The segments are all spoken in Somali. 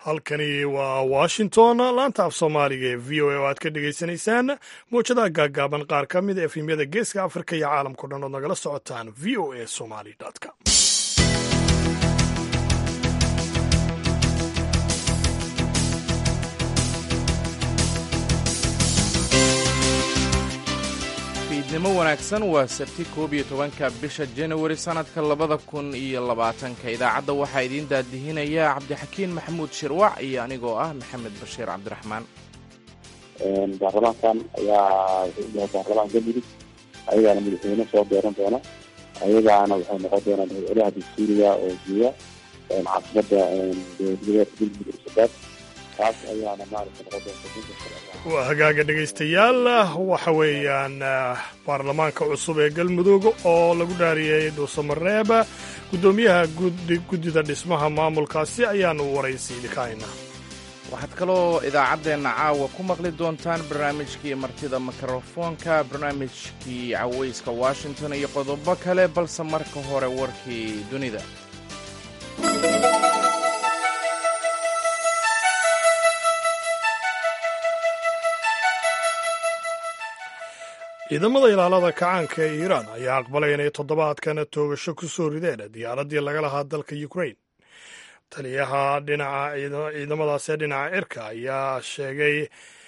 halkani waa washington laanta af soomaaliga ee v o a oo aad ka dhegaysanaysaan mawjadaha gaaggaaban qaar ka mid a efemyada geeska afrika iyo caalamkao dhan ood nagala socotaan v o a somali com fiidnimo wanaagsan waa sabti koob iyo tobanka bisha janawari sannadka labada kun iyo labaatanka idaacadda waxaa idiin daadihinaya cabdixakiin maxamuud shirwac iyo anigoo ah maxamed bashiir cabdiraxmaan baarlamaankan ayaa baarlamaan galmudug ayagaana madaxweyne soo dooran doona ayagaana waxay noqon doonaan madaxweynaha dastuuriga oo jeeya caasimada goboleedka galmudug cusubaaad taas ayaana maarata noqon doonta waa hagaaga dhegaystayaal waxa weeyaan baarlamaanka cusub ee galmudug oo lagu dhaariyey dhuusamareeb guddoomiyaha guddida dhismaha maamulkaasi ayaanu waraysiidi ka haynaa waxaad kaloo idaacaddeenna caawa ku maqli doontaan barnaamijkii martida mikrofoonka barnaamijkii cawayska washington iyo qodobo kale balse marka hore warkii dunida ciidamada ilaalada kacaanka ee iiraan ayaa aqbalay inay toddobaadkan toogasho ku soo rideen diyaaraddii laga lahaa dalka ukrain taliyaha dhinaca ciidamadaas ee dhinaca cirka ayaa sheegay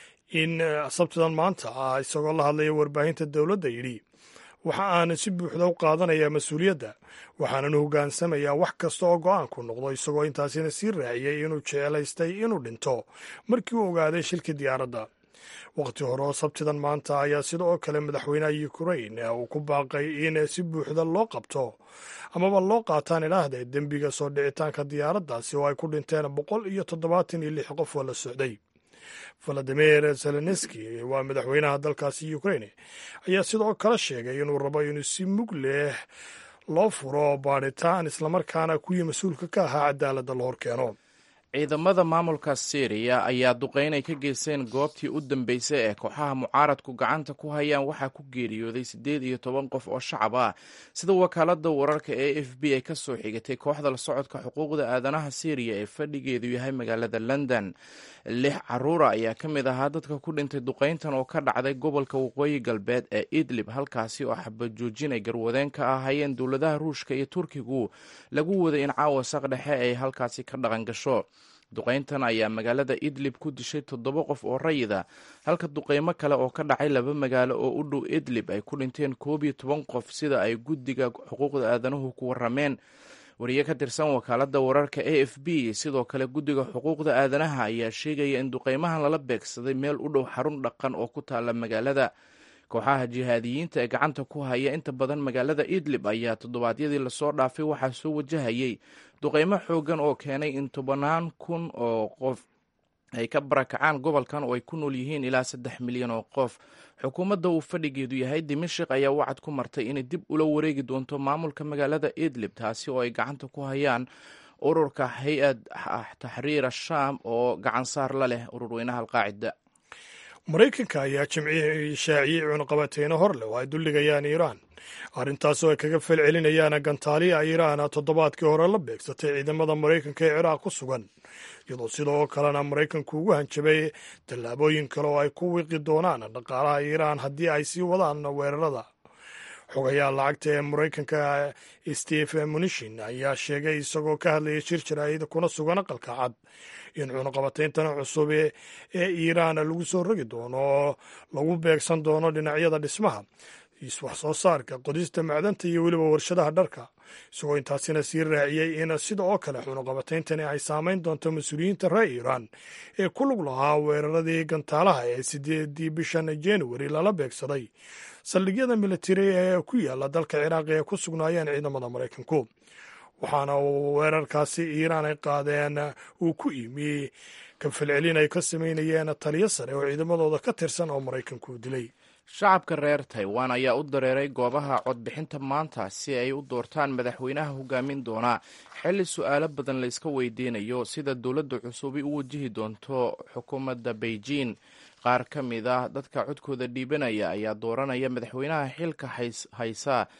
in sabtidan maanta ah isagoo la hadlaya warbaahinta dowladda yidhi waxa aan si buuxda u qaadanayaa mas-uuliyadda waxaanan hogaansamayaa wax kasta oo go-aanku noqdo isagoo intaasina sii raaciyey inuu jecelaystay inuu dhinto markii uu ogaaday shilkii diyaaradda waqti hore oo sabtidan maanta ayaa sida oo kale madaxweynaha ukrain uu ku baaqay in si buuxda loo qabto amaba loo qaataan idhaahda dembiga soo dhicitaanka diyaaraddaasi oo ay ku dhinteen boqol iyo toddobaatan iyo lix qof oo la socday valadimir zelenski waa madaxweynaha dalkaasi ukrain ayaa sidoo kale sheegay inuu rabo inuu si mug leh loo furo baadhitaan islamarkaana kuwii mas-uulka ka ahaa cadaaladda la horkeeno ciidamada maamulka syriya ayaa duqeyn ay ka geysteen goobtii u dambeysay ee kooxaha mucaaradku gacanta ku hayaan waxaa ku geeriyooday siddeed iyo toban qof oo shacab ah sida wakaalada wararka ee f b ay ka soo xigatay kooxda la socodka xuquuqda aadanaha syriya ee fadhigeedu yahay magaalada london lix caruura ayaa ka mid ahaa dadka ku dhintay duqeyntan oo ka dhacday gobolka waqooyi galbeed ee idlib halkaasi oo xabajoojin ay garwadeen ka ahaayeen dowladaha ruushka iyo turkigu lagu waday in caawa saq dhexe ay halkaasi ka dhaqan gasho duqeyntan ayaa magaalada idlib ku dishay toddoba qof oo rayida halka duqeymo kale oo ka dhacay laba magaalo oo u dhow idlib ay ku dhinteen koob iyo toban qof sida ay guddiga xuquuqda aadanuhu ku warameen wariye ka tirsan wakaalada wararka a f b sidoo kale guddiga xuquuqda aadanaha ayaa sheegaya in duqeymahan lala beegsaday meel u dhow xarun dhaqan oo ku taala magaalada kooxaha jihaadiyiinta ee gacanta ku haya inta badan magaalada idlib ayaa toddobaadyadii lasoo dhaafay waxaa soo wajahayay duqeymo xoogan oo keenay in tobanaan kun oo qof ay ka barakacaan gobolkan oo ay ku nool yihiin ilaa saddex milyan oo qof xukuumadda uu fadhigeedu yahay dimashik ayaa wacad ku martay inay dib ula wareegi doonto maamulka magaalada idlib taasi oo ay gacanta ku hayaan ururka hay-ad taxriir ashaam oo gacan saar la leh ururweynaha alqaacida maraykanka ayaa jimcihii shaaciyey cunaqabateyno hor leh oo ay dulligayaan iiraan arrintaasoo ay kaga falcelinayaan gantaaliya iiraan toddobaadkii hore la beegsatay ciidamada maraykanka ee ciraaq ku sugan iyadoo sidoo kalena maraykanku ugu hanjabay tallaabooyin kale oo ay ku wiqi doonaan dhaqaalaha iiraan haddii ay sii wadaan weerarada xogayaha lacagta ee maraykanka steve munishin ayaa sheegay isagoo ka hadlayay shir jaraa'id kuna sugan aqalka cad in cunaqabateyntana cusub ee iiraan lagu soo rogi doono lagu beegsan doono dhinacyada dhismaha wax soo saarka qodista macdanta iyo weliba warshadaha dharka isagoo intaasina sii raaciyey in sida oo kale cunaqabateyntani ay saameyn doonto mas-uuliyiinta reer iiraan ee ku lug lahaa weeraradii gantaalaha ee sideedii bishan januari lala beegsaday saldhigyada militari ee ku yaala dalka ciraaq ee ku sugnaayeen ciidamada maraykanku waxaana uu weerarkaasi iiraan ay qaadeen uu ku imi ka falcelin ay ka samaynayeen taliyo sare oo ciidamadooda ka tirsan oo maraykanku dilay shacabka reer taiwan ayaa u dareeray goobaha codbixinta maanta si ay u doortaan madaxweynaha hogaamin doona xilli su-aalo badan la iska weydiinayo sida dowladda cusubi u wajihi doonto xukuumadda beijing qaar ka mid ah dadka codkooda dhiibanaya ayaa dooranaya madaxweynaha xilka haysa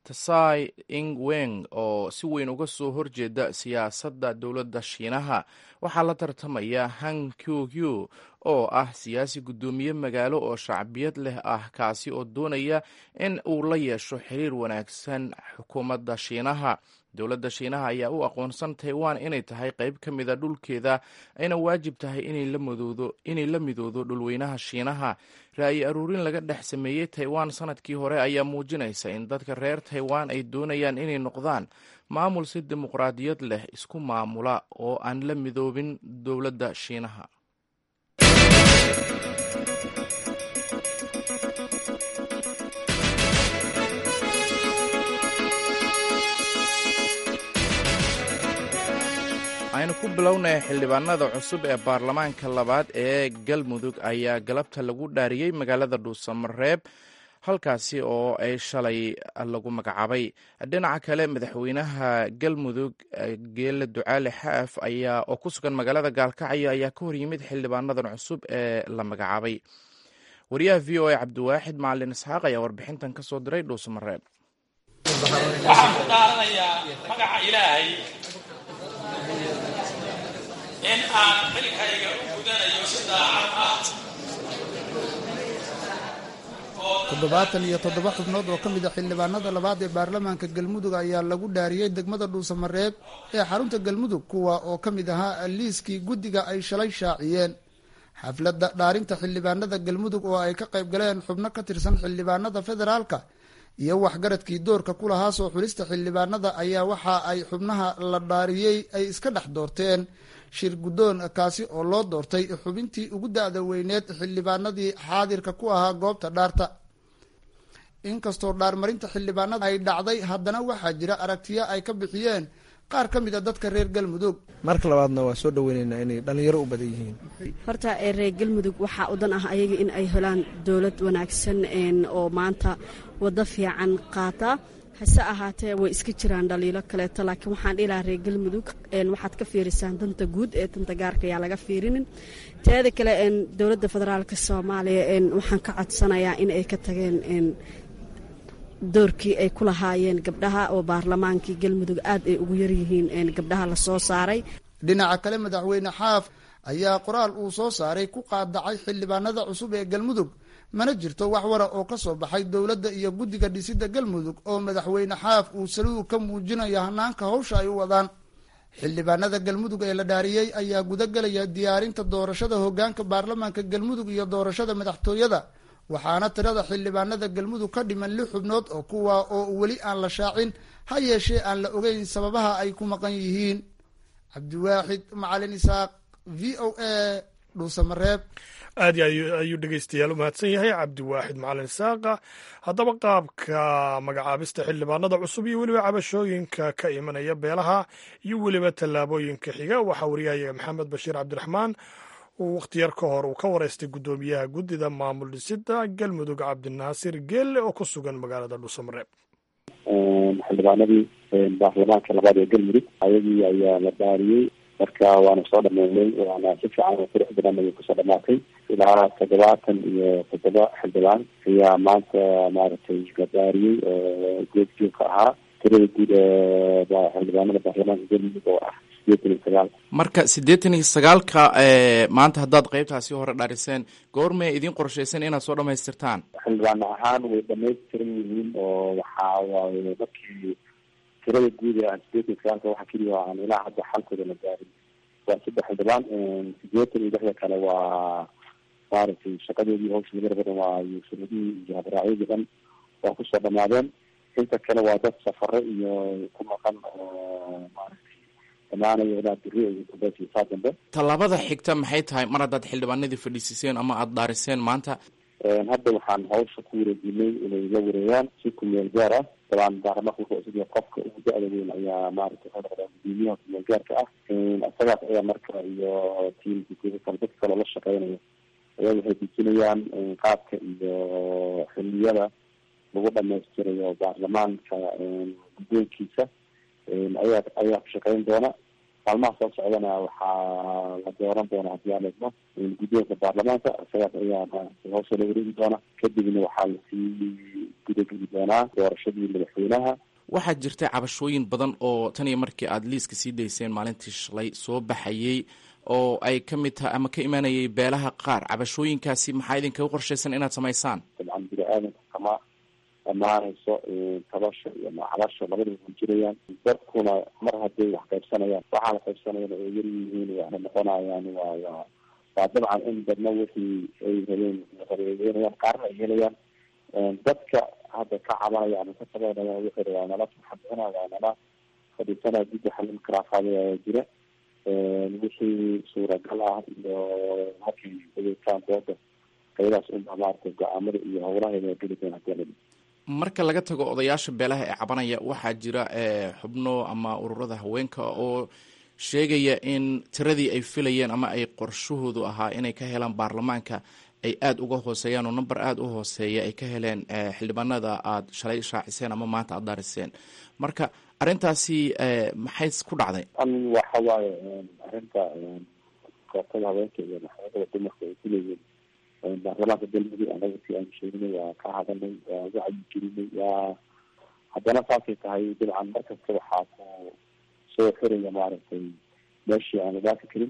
tsai ing weng oo si weyn uga soo horjeeda siyaasadda dowladda shiinaha waxaa la tartamaya hang kyugyu oo ah siyaasi guddoomiye magaalo oo shacbiyad leh ah kaasi oo doonaya in uu la yeesho xiriir wanaagsan xukuumadda shiinaha dowladda shiinaha ayaa u aqoonsan taiwan inay tahay qayb ka mida dhulkeeda ayna waajib tahay inay la midoodo dhulweynaha shiinaha ra'yi aruurin laga dhex sameeyey taiwan sanadkii hore ayaa muujinaysa in dadka reer taiwan ay doonayaan inay noqdaan maamul si dimuqraadiyad leh isku maamula oo aan la midoobin dowladda shiinaha aynu ku bilownay xildhibaanada cusub ee baarlamaanka labaad ee galmudug ayaa galabta lagu dhaariyey magaalada dhuusamareeb halkaasi oo ay shalay lagu magacaabay dhinaca kale madaxweynaha galmudug geele ducaale xaaf ayaa oo ku sugan magaalada gaalkacyo ayaa ka horyimid xildhibaanadan cusub ee la magacaabay wariyaha v o a cabdiwaaxid macalin isxaaq ayaa warbixintan ka soo diray dhuusamareeb waxaan ku dhaaranayaa magaca ilaahay in aan xilkayga u gudanayo si daacad ah toddobaatan iyo toddoba xubnood oo ka mid a xildhibaanada labaad ee baarlamaanka galmudug ayaa lagu dhaariyey degmada dhuusamareeb ee xarunta galmudug kuwa oo ka mid ahaa liiskii guddiga ay shalay shaaciyeen xafladda dhaarinta xildhibaanada galmudug oo ay ka qayb galeen xubno ka tirsan xildhibaanada federaalka iyo waxgaradkii doorka ku lahaa soo xulista xildhibaanada ayaa waxa ay xubnaha la dhaariyey ay iska dhex doorteen shir guddoon kaasi oo loo doortay xubintii ugu da-da weyneed xildhibaanadii xaadirka ku ahaa goobta dhaarta inkastoo dhaarmarinta xildhibaanada ay dhacday haddana waxaa jira aragtiyo ay ka bixiyeen qaar ka mid a dadka reer galmudug marka labaadna waa soo dhaweyneynaa inay dhallinyaro u badan yihiin horta reer galmudug waxaa u dan ah ayaga in ay helaan dowlad wanaagsan oo maanta waddo fiican qaata hase ahaatee way iska jiraan dhaliilo kaleeto laakiin waxaan dhihi lahaa reer galmudug waxaad ka fiirisaan danta guud ee danta gaarka ayaa laga fiirinin teeda kale dowladda federaalka soomaaliya waxaan ka codsanayaa in ay ka tageen doorkii ay ku lahaayeen gabdhaha oo baarlamaankii galmudug aad ay ugu yaryihiin gabdhaha lasoo saaray dhinaca kale madaxweyne xaaf ayaa qoraal uu soo saaray ku qaadacay xildhibaanada cusub ee galmudug mana jirto wax wara oo ka soo baxay dowladda iyo guddiga dhisidda galmudug oo madaxweyne xaaf uu saluhu ka muujinayo hanaanka hawsha ay u wadaan xildhibaanada galmudug ee la dhaariyey ayaa gudagelaya diyaarinta doorashada hoggaanka baarlamaanka galmudug iyo doorashada madaxtooyada waxaana tirada xildhibaanada galmudug ka dhiman lix xubnood oo kuwa oo weli aan la shaacin ha yeeshee aan la ogeyn sababaha ay ku maqan yihiin cabdiwaaxid macalin isaaq v o a dhuusamareeb aad ayuu dhegeystayaal u mahadsan yahay cabdiwaaxid macalin isaaqa haddaba qaabka magacaabista xildhibaanada cusub iyo weliba cabashooyinka ka imanaya beelaha iyo weliba tallaabooyinka xiga waxaa wariyahayaga maxamed bashiir cabdiraxmaan uu wakhtiyar ka hor uu ka wareystay guddoomiyaha guddida maamul dhisida galmudug cabdinaasir geelle oo ku sugan magaalada dhuusamareeb xildhibaanadii baarlamaanka labaad ee galmudug ayagii ayaa la dhaariyey marka waana soo dhameynay waana si fiican oo qurux badan ayay kusoo dhamaatay ilaa toddobaatan iyo toddoba xildhibaan ayaa maanta maaragtay la dhaariyey oo geed joogka ahaa tirada guud ee xildhibaanada baarlamaanka galmudug oo ah sideetan iyo sagaal marka siddeetan iyo sagaalka maanta haddaad qeybtaasi hore dhaariseen goormay idiin qorshaysan inaad soo dhamaystirtaan xildhibaan ahaan way dhamaystiran yihiin oo waxaa waaye markii tirada guud ee aan sideetan iyo sagaalka waxa keliya aan ilaa hadda xalkooda la gaarin waa saddex xildhibaan sideetan iyo lixda kale waa maaragtay shaqadoodii hawsha laga badan waa shuruudihii iyo habraacyadii dhan waa kusoo dhamaadeen inta kale waa dad safare iyo ku maqan oo maaragtay dhamaanayo ilaa beri iyo dambeysii saa dambe tallaabada xigta maxay tahay mar haddaad xildhibaanadii fadhiisiseen ama aada dhaariseen maanta hadda waxaan hawsha ku wareejinay inay la wareegaan si kumeel gaar ah dabaan baarlamaanka wuxuu isagii qofka ugu da-da weyn ayaa maaragtay wuxuu noqdaa gudoomiyaha kumeel gaarka ah isagaas ayaa marka iyo tiimka guda kale dadka kaloo la shaqeynayo ayaa waxay dejinayaan qaabka iyo xiliyada lagu dhamaystirayo baarlamaanka guddoonkiisa ayaa ayaa ku shaqeyn doona maalmaha soo socdana waxaa la dooran doona haddii aan eegno guddoonka baarlamaanka isagaas ayaa hawsha la wareegi doona kadibna waxaa lasii gudageli doonaa doorashadii madaxweynaha waxaa jirta cabashooyin badan oo tan iyo markii aada liiska sii dayseen maalintii shalay soo baxayey oo ay ka mid tahay ama ka imanayay beelaha qaar cabashooyinkaasi maxaa idinkaga qorshaysan inaad samaysaan dabcan bini aadanka kama dhammaanayso tabasha iyo macabasha labadaba way jirayaan dadkuna mar hadday wax qaybsanayaan waxaa la qaybsanayana ay yar yihiin waxna noqonayaan waa waa waa dabcan in dadna wixii ay rabeen qareegeynayaan qaarna ay helayaan dadka hadda ka cabanaya ama ka tabanaya wixii waa nala xabixina waa nala fadhiisanaya guddi xalin karaafaada ayaa jira wixii suuragal ah iyo markay adeegtaan dooda qayadaas unbaa maaragtay go-aamada iyo howlaheeda geli doona hadii marka laga tago odayaasha beelaha ee cabanaya waxaa jira xubno ama ururada haweenka oo sheegaya in tiradii ay filayeen ama ay qorshahoodu ahaa inay ka helaan baarlamaanka ay aada uga hooseeyaan oo number aada u hooseeya ay ka heleen xildhibaanada aada shalay shaaciseen ama maanta aada daariseen marka arrintaasi maxay ku dhacday waxa waaye arrinta kootada haweenka iyo maxkamadada dumarka ay kuleeyihiin baarlamaanka galmudug anaga si aan sheegnay waa ka hadalnay waa wacyi gelinay waa haddana saasay tahay dabcan markasta waxaa ku soo xiraya maaragtay meeshii aan dhaafi karin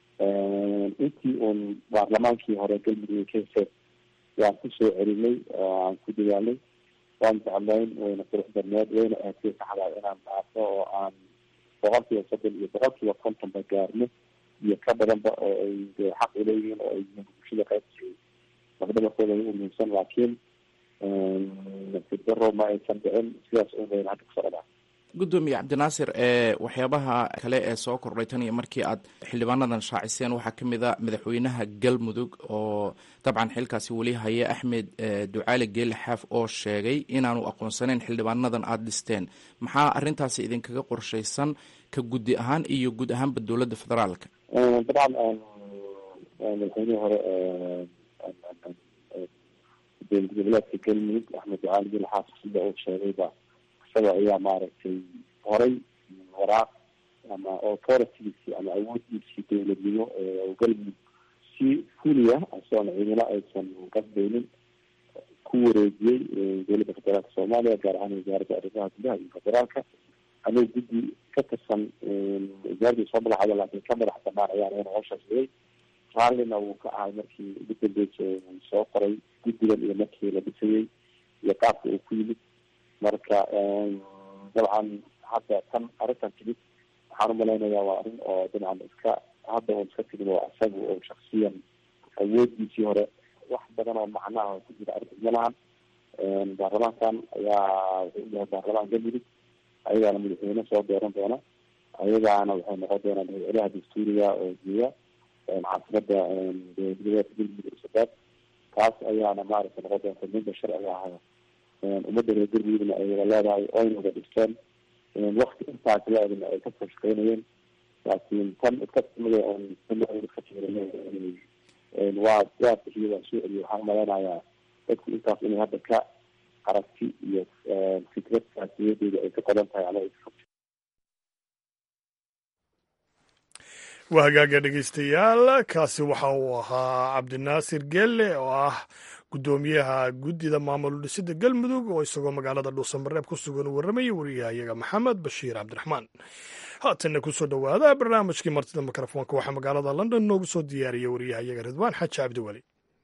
intii uun baarlamaankii hore galmudug ka heseen waan ku soo celinay oo aan ku dadaalnay waan jeclayn wayna qurux badneed wayna aatay saxdaa inaan dhaafo oo aan boqol kiiba soddon iyo boqol kiiba kontonba gaarno iyo ka badanba oo ay xaq uleeyihiin oo ay yihiin bulshada qaybsi lafdhabarkooda ugu muhiimsan laakiin fidaro ma aysan dhicin sidaas un bayna hadda kusoo dhadhaa gudoomiye cabdinaasir ee waxyaabaha kale ee soo kordhay tan iyo markii aad xildhibaanadan shaaciseen waxaa ka mid a madaxweynaha galmudug oo dabcan xilkaasi weli haya axmed ducaali geeli xaaf oo sheegay inaanu aqoonsaneyn xildhibaanadan aada dhisteen maxaa arrintaasi idinkaga qorshaysan ka guddi ahaan iyo guud ahaanba dowladda federaalka dabcan madaxweynihii hore dowlad goboleedka galmudug axmed ducaali geeli xaaf sida uu sheegayba isaga ayaa maaragtay horay waraaq ama authoritigiisi ama awoodiisii dowladnimo galmudug si fuliya asoona ciidamo aysan qasbaynin ku wareejiyey dowladda federaalka soomaaliya gaar ahaan wasaaradda arrimaha gudaha iyo federaalka anuu guddi ka tirsan wasaaradii soo madaxda laakiin ka madax banaan ayaan ina howshaasiyey raallina wuu ka ahay markii ugu dambeysay uu soo qoray guddigan iyo markii la dhisayey iyo qaabka uu ku yimid marka dabcan hadda tan arrintan timid waxaan umalaynayaa waa arrin oo dabcan iska hadda un iska timid oo isaga oo shaksiyan awoodiisii hore wax badan oo macnaha ku jira arrintas ma lahan baarlamaankan ayaa wuxuu yahay baarlamaan galmudug ayagaana madaxweyne soo dooran doona ayagaana waxay noqon doonaan madaxweynaha dastuuriga oo jeeya caasimada dowladgoboleedka galmudug sabaad taas ayaana maaragtay noqon doonta ninka sharciga ahaa ummadda reer galmudugna ay wada leedahay oyna wada dhigteen wakti intaas la-edna ay kasoo shaqeynayeen laakiin tan iska timida oon ka jirin waa waa bixiyo waa soo celiyo waxaan umalaynayaa dadku intaas inay hadda ka aragti iyo fikrad siyaasiyadeeda ay ka qodan tahay ama ay ka fogto waa hagaaga dhegeystayaal kaasi waxa uu ahaa cabdinaasir geelle oo ah guddoomiyaha guddida maamul dhisida galmudug oo isagoo magaalada dhuusamareeb ku sugan u warramayay wariyahayaga maxamed bashiir cabdiraxmaan haatanna kusoo dhowaada barnaamijkii martida mikrofoonka waxaa magaalada london noogu soo diyaariyay wariyahayaga ridwaan xaji cabdiweli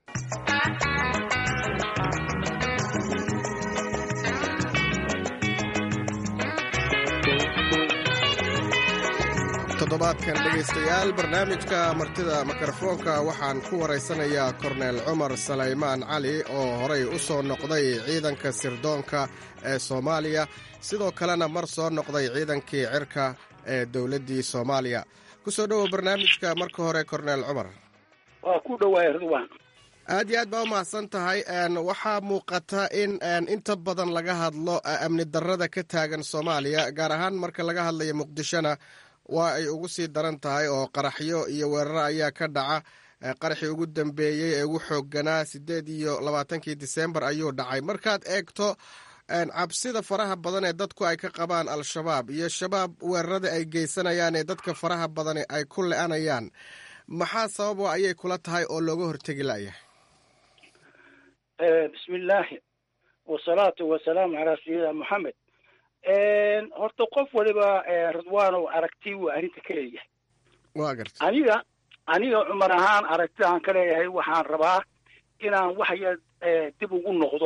toddobaadkan dhegaystayaal barnaamijka martida mikrofoonka waxaan ku waraysanayaa korneel cumar salaymaan cali oo horay u soo noqday ciidanka sirdoonka ee soomaaliya sidoo kalena mar soo noqday ciidankii cirka ee dowladdii soomaaliya ku soo dhowow barnaamijka marka hore korneel cumar waa ku dhowaay ridwaan aad iyo aad baa u mahadsan tahay waxaa muuqata in inta badan laga hadlo amni darrada ka taagan soomaaliya gaar ahaan marka laga hadlayo muqdishona waa ay ugu sii daran tahay oo qaraxyo iyo weeraro ayaa ka dhaca qaraxii ugu dambeeyey ee ugu xoogganaa siddeed iyo labaatankii disembar ayuu dhacay markaad eegto cabsida faraha badan ee dadku ay ka qabaan al-shabaab iyo shabaab weerarada ay geysanayaan ee dadka faraha badan ay ku le-anayaan maxaa sababa ayay kula tahay oo looga hortegi layahay bismillaahi wasalaatu wasalaamu calaa sayidina moxamed horta qof waliba ridwaanow aragti uu arrinta ka leeyahay waa garta aniga aniga cumar ahaan aragtidaan ka leeyahay waxaan rabaa inaan waxya dib ugu noqdo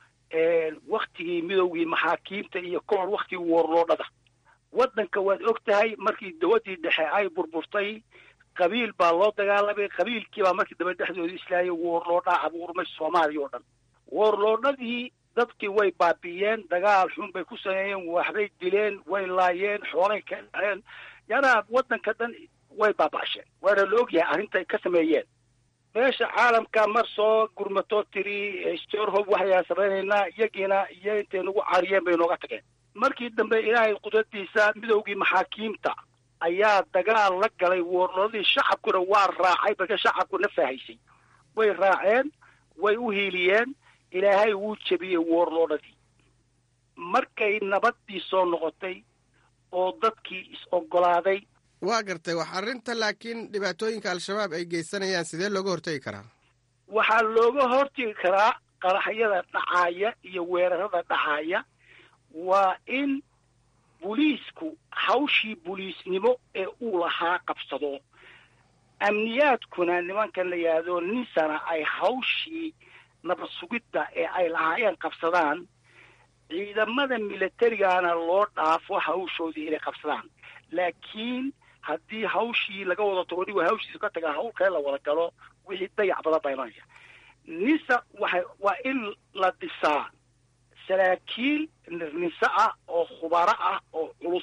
waktigii midowgii maxaakiimta iyo ka hor waktigii woorloodhada waddanka waad og tahay markii dawaddii dhexe ay burburtay qabiil baa loo dagaalamay qabiilkii baa markii dambe dhexdooda islaayay woorloodhaa abuurmay soomaaliya oo dhan woorloodhadii dadkii way baabi'iyeen dagaal xun bay ku sameeyeen waxbay dileen way laayeen xoolay ka dhaceen yanaa waddanka dhan way baaba'asheen waana la ogyahay arrintay ka sameeyeen meesha caalamka mar soo gurmatoo tiri storhob waxayaan samaynaynaa iyagiina iyo intay nagu cariyeen bay nooga tageen markii dambe ilaahay qudradiisa midowgii maxaakiimta ayaa dagaal la galay woorloodii shacabkuna waa raacay marka shacabku na faahaysay way raaceen way u hiiliyeen ilaahay wuu jebiyey woorloodhadii markay nabaddii soo noqotay oo dadkii is-oggolaaday waa gartay wax arrinta laakiin dhibaatooyinka al-shabaab ay geysanayaan sidee looga hortegi karaa waxaa looga hortegi karaa qaraxyada dhacaaya iyo weerarada dhacaaya waa in buliisku hawshii buliisnimo ee uu lahaa qabsado amniyaadkuna nimankan la yidhaahdo ninsana ay hawshii nabad sugidda ee ay lahaayeen qabsadaan ciidamada milatarigana loo dhaafo hawshoodii inay qabsadaan laakiin haddii hawshii laga wada tago nig hawshiisa ka taga hawl kale la wada galo wixii dayac badan baa imanaya nisa waxay waa in la dhisaa saraakiil nise ah oo khubaro ah oo culus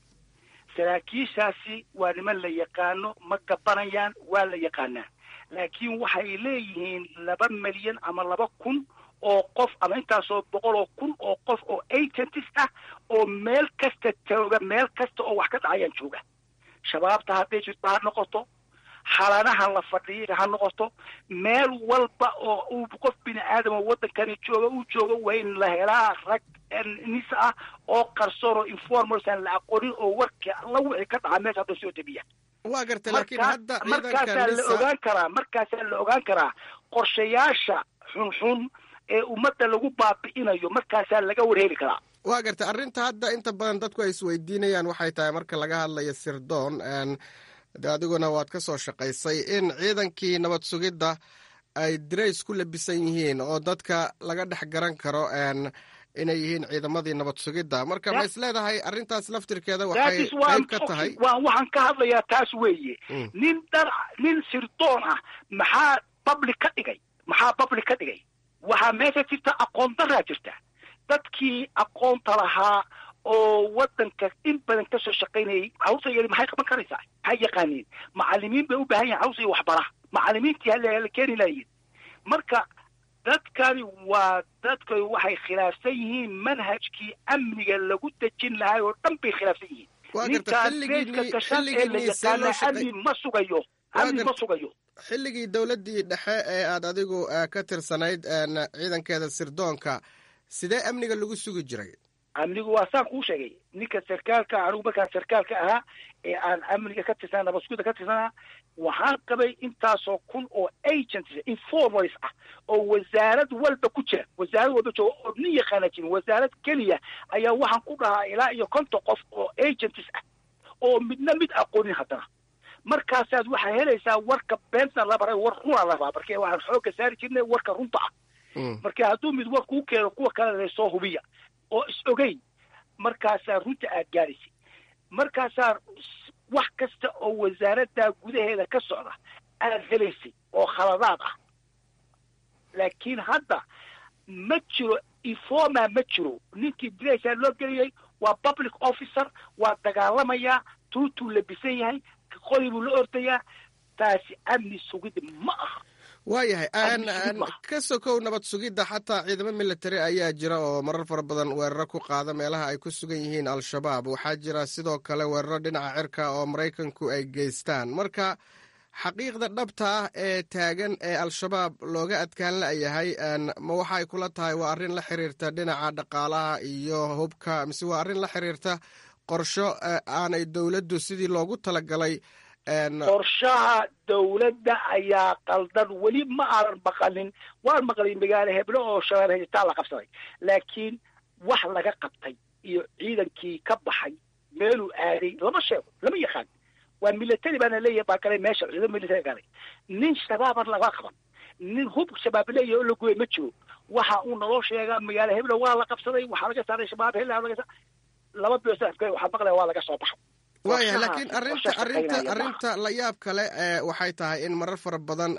saraakiishaasi waa niman la yaqaano ma gabanayaan waa la yaqaanaa laakiin waxay leeyihiin laba milyan ama laba kun oo qof ama intaasoo boqol oo kun oo qof oo agentis ah oo meel kasta jooga meel kasta oo wax ka dhacayaan jooga shabaabta hadday jirto ha noqoto xalanaha la fadhiya ha noqoto meel walba oo uu qof bini aadam oo waddankani jooga uu jooga waa in la helaa rag nis ah oo qarsoon oo informals aan la aqoonin oo warka la wixii ka dhaca meesha hadda soo debiya waa gartay laakiin hadda markaasaa la ogaan karaa markaasaa la ogaan karaa qorshayaasha xunxun ee ummadda lagu baabi'inayo markaasaa laga warheli karaa waa gartay arrinta hadda inta badan dadku ay isweydiinayaan waxay tahay marka laga hadlayo sirdoon de adiguna waad ka soo shaqaysay in ciidankii nabad sugidda ay dirays ku labisan yihiin oo dadka laga dhex garan karo inay yihiin ciidamadii nabad sugidda marka ma is leedahay arrintaas laftirkeeda waxay qayb ka tahay waxaan ka hadlayaa taas weeye nin dar nin sirdoon ah maxaa public ka dhigay maxaa public ka dhigay waxaa meesha jirta aqoon daraa jirta dadkii aqoonta lahaa oo waddanka in badan ka soo shaqaynayay hawsa yari maxay qaban karaysaa maxay yaqaaniin macallimiin bay u baahan yahin hawsa iyo waxbara macallimiintii hala keeni lahayiin marka dadkani waa dadka waxay khilaafsan yihiin manhajkii amniga lagu dejin lahay oo dhan bay khilaafsan yihiin ninkaan reeska gashan ee la yaqaana amni ma sugayo amni ma sugayo xilligii dowladdii dhexe ee aad adigu ka tirsanayd ciidankeeda sirdoonka sidee amniga lagu sugi jiray amnigu waa saan kuu sheegay ninka sarkaalka anigu markaan sarkaalka ahaa ee aan amniga ka tirsanaa nabadsuguda ka tirsanaa waxaan qabay intaasoo kun oo agents informals ah oo wasaarad walba ku jira wasaarad walba jooga oo nin yaqaana jirin wasaarad keliya ayaa waxaan ku dhahaa ilaa iyo konton qof oo agents ah oo midna mid aqoonin haddana markaasaad waxaa helaysaa warka beenta la baray war runa la rabaa marka waxaan xoogga saari jirnay warka runta ah marka hadduu mid war kuu keeno kuwa kalena soo hubiya oo is ogeyn markaasaa runta aad gaadhaysay markaasaa wax kasta oo wasaaraddaa gudaheeda ka socda aad helaysay oo khaladaad ah laakiin hadda ma jiro informa ma jiro ninkii diraysaa loo geliyey waa public officer waa dagaalamayaa tuutuu labisan yahay qoli buu la ordayaa taasi amni sugid ma aha waayahay ka sokow nabad sugidda xataa ciidamo military ayaa jira oo marar fara badan weeraro ku qaada meelaha ay ku sugan yihiin al-shabaab waxaa jira sidoo kale weeraro dhinaca cirka oo maraykanku ay geystaan marka xaqiiqda dhabta ah ee taagan ee al-shabaab looga adkaan la'yahay ma waxay kula tahay waa arrin la xiriirta dhinaca dhaqaalaha iyo hubka mise waa arrin la xiriirta qorsho aanay dowladdu sidii loogu talagalay qorshaha dawladda ayaa qaldan weli ma aanan maqalin waan maqlay magaalo heblo oo shabeelle haystaa la qabsaday laakiin wax laga qabtay iyo ciidankii ka baxay meeluu aaday lama sheego lama yaqaan waa military baana leeyahay baa galay meesha ciidan military galay nin shabaaban laga qaban nin hub shabaab leeyahay oo la gooyay ma jiro waxa uu naloo sheegaa magaalo heblo waa la qabsaday waxaa laga saaray shabaab hela laga laba bilood waxaa maqlaya waa laga soo baxay waaya laakiin arrinta arrinta arrinta la yaab kale waxay tahay in marar fara badan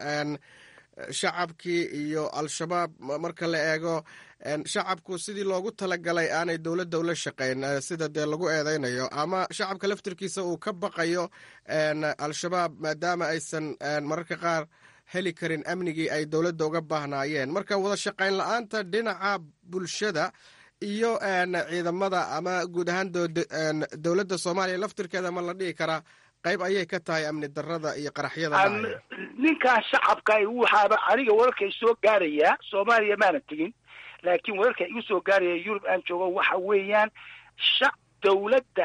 shacabkii iyo al-shabaab marka la eego shacabku sidii loogu talagalay aanay dowladda ula shaqayn sida dee lagu eedeynayo ama shacabka laftirkiisa uu ka baqayo al-shabaab maadaama aysan mararka qaar heli karin amnigii ay dowladda uga baahnaayeen marka wada shaqayn la-aanta dhinaca bulshada iyo ciidamada ama guud ahaan dowladda soomaaliya laftirkeeda ma la dhihi karaa qayb ayay ka tahay amni darada iyo qaraxyada ninkan shacabka waxaaba aniga wararka soo gaarayaa soomaaliya maana tegin laakiin wararka igu soo gaaraya yurub aan joogo waxa weeyaan shac dawladda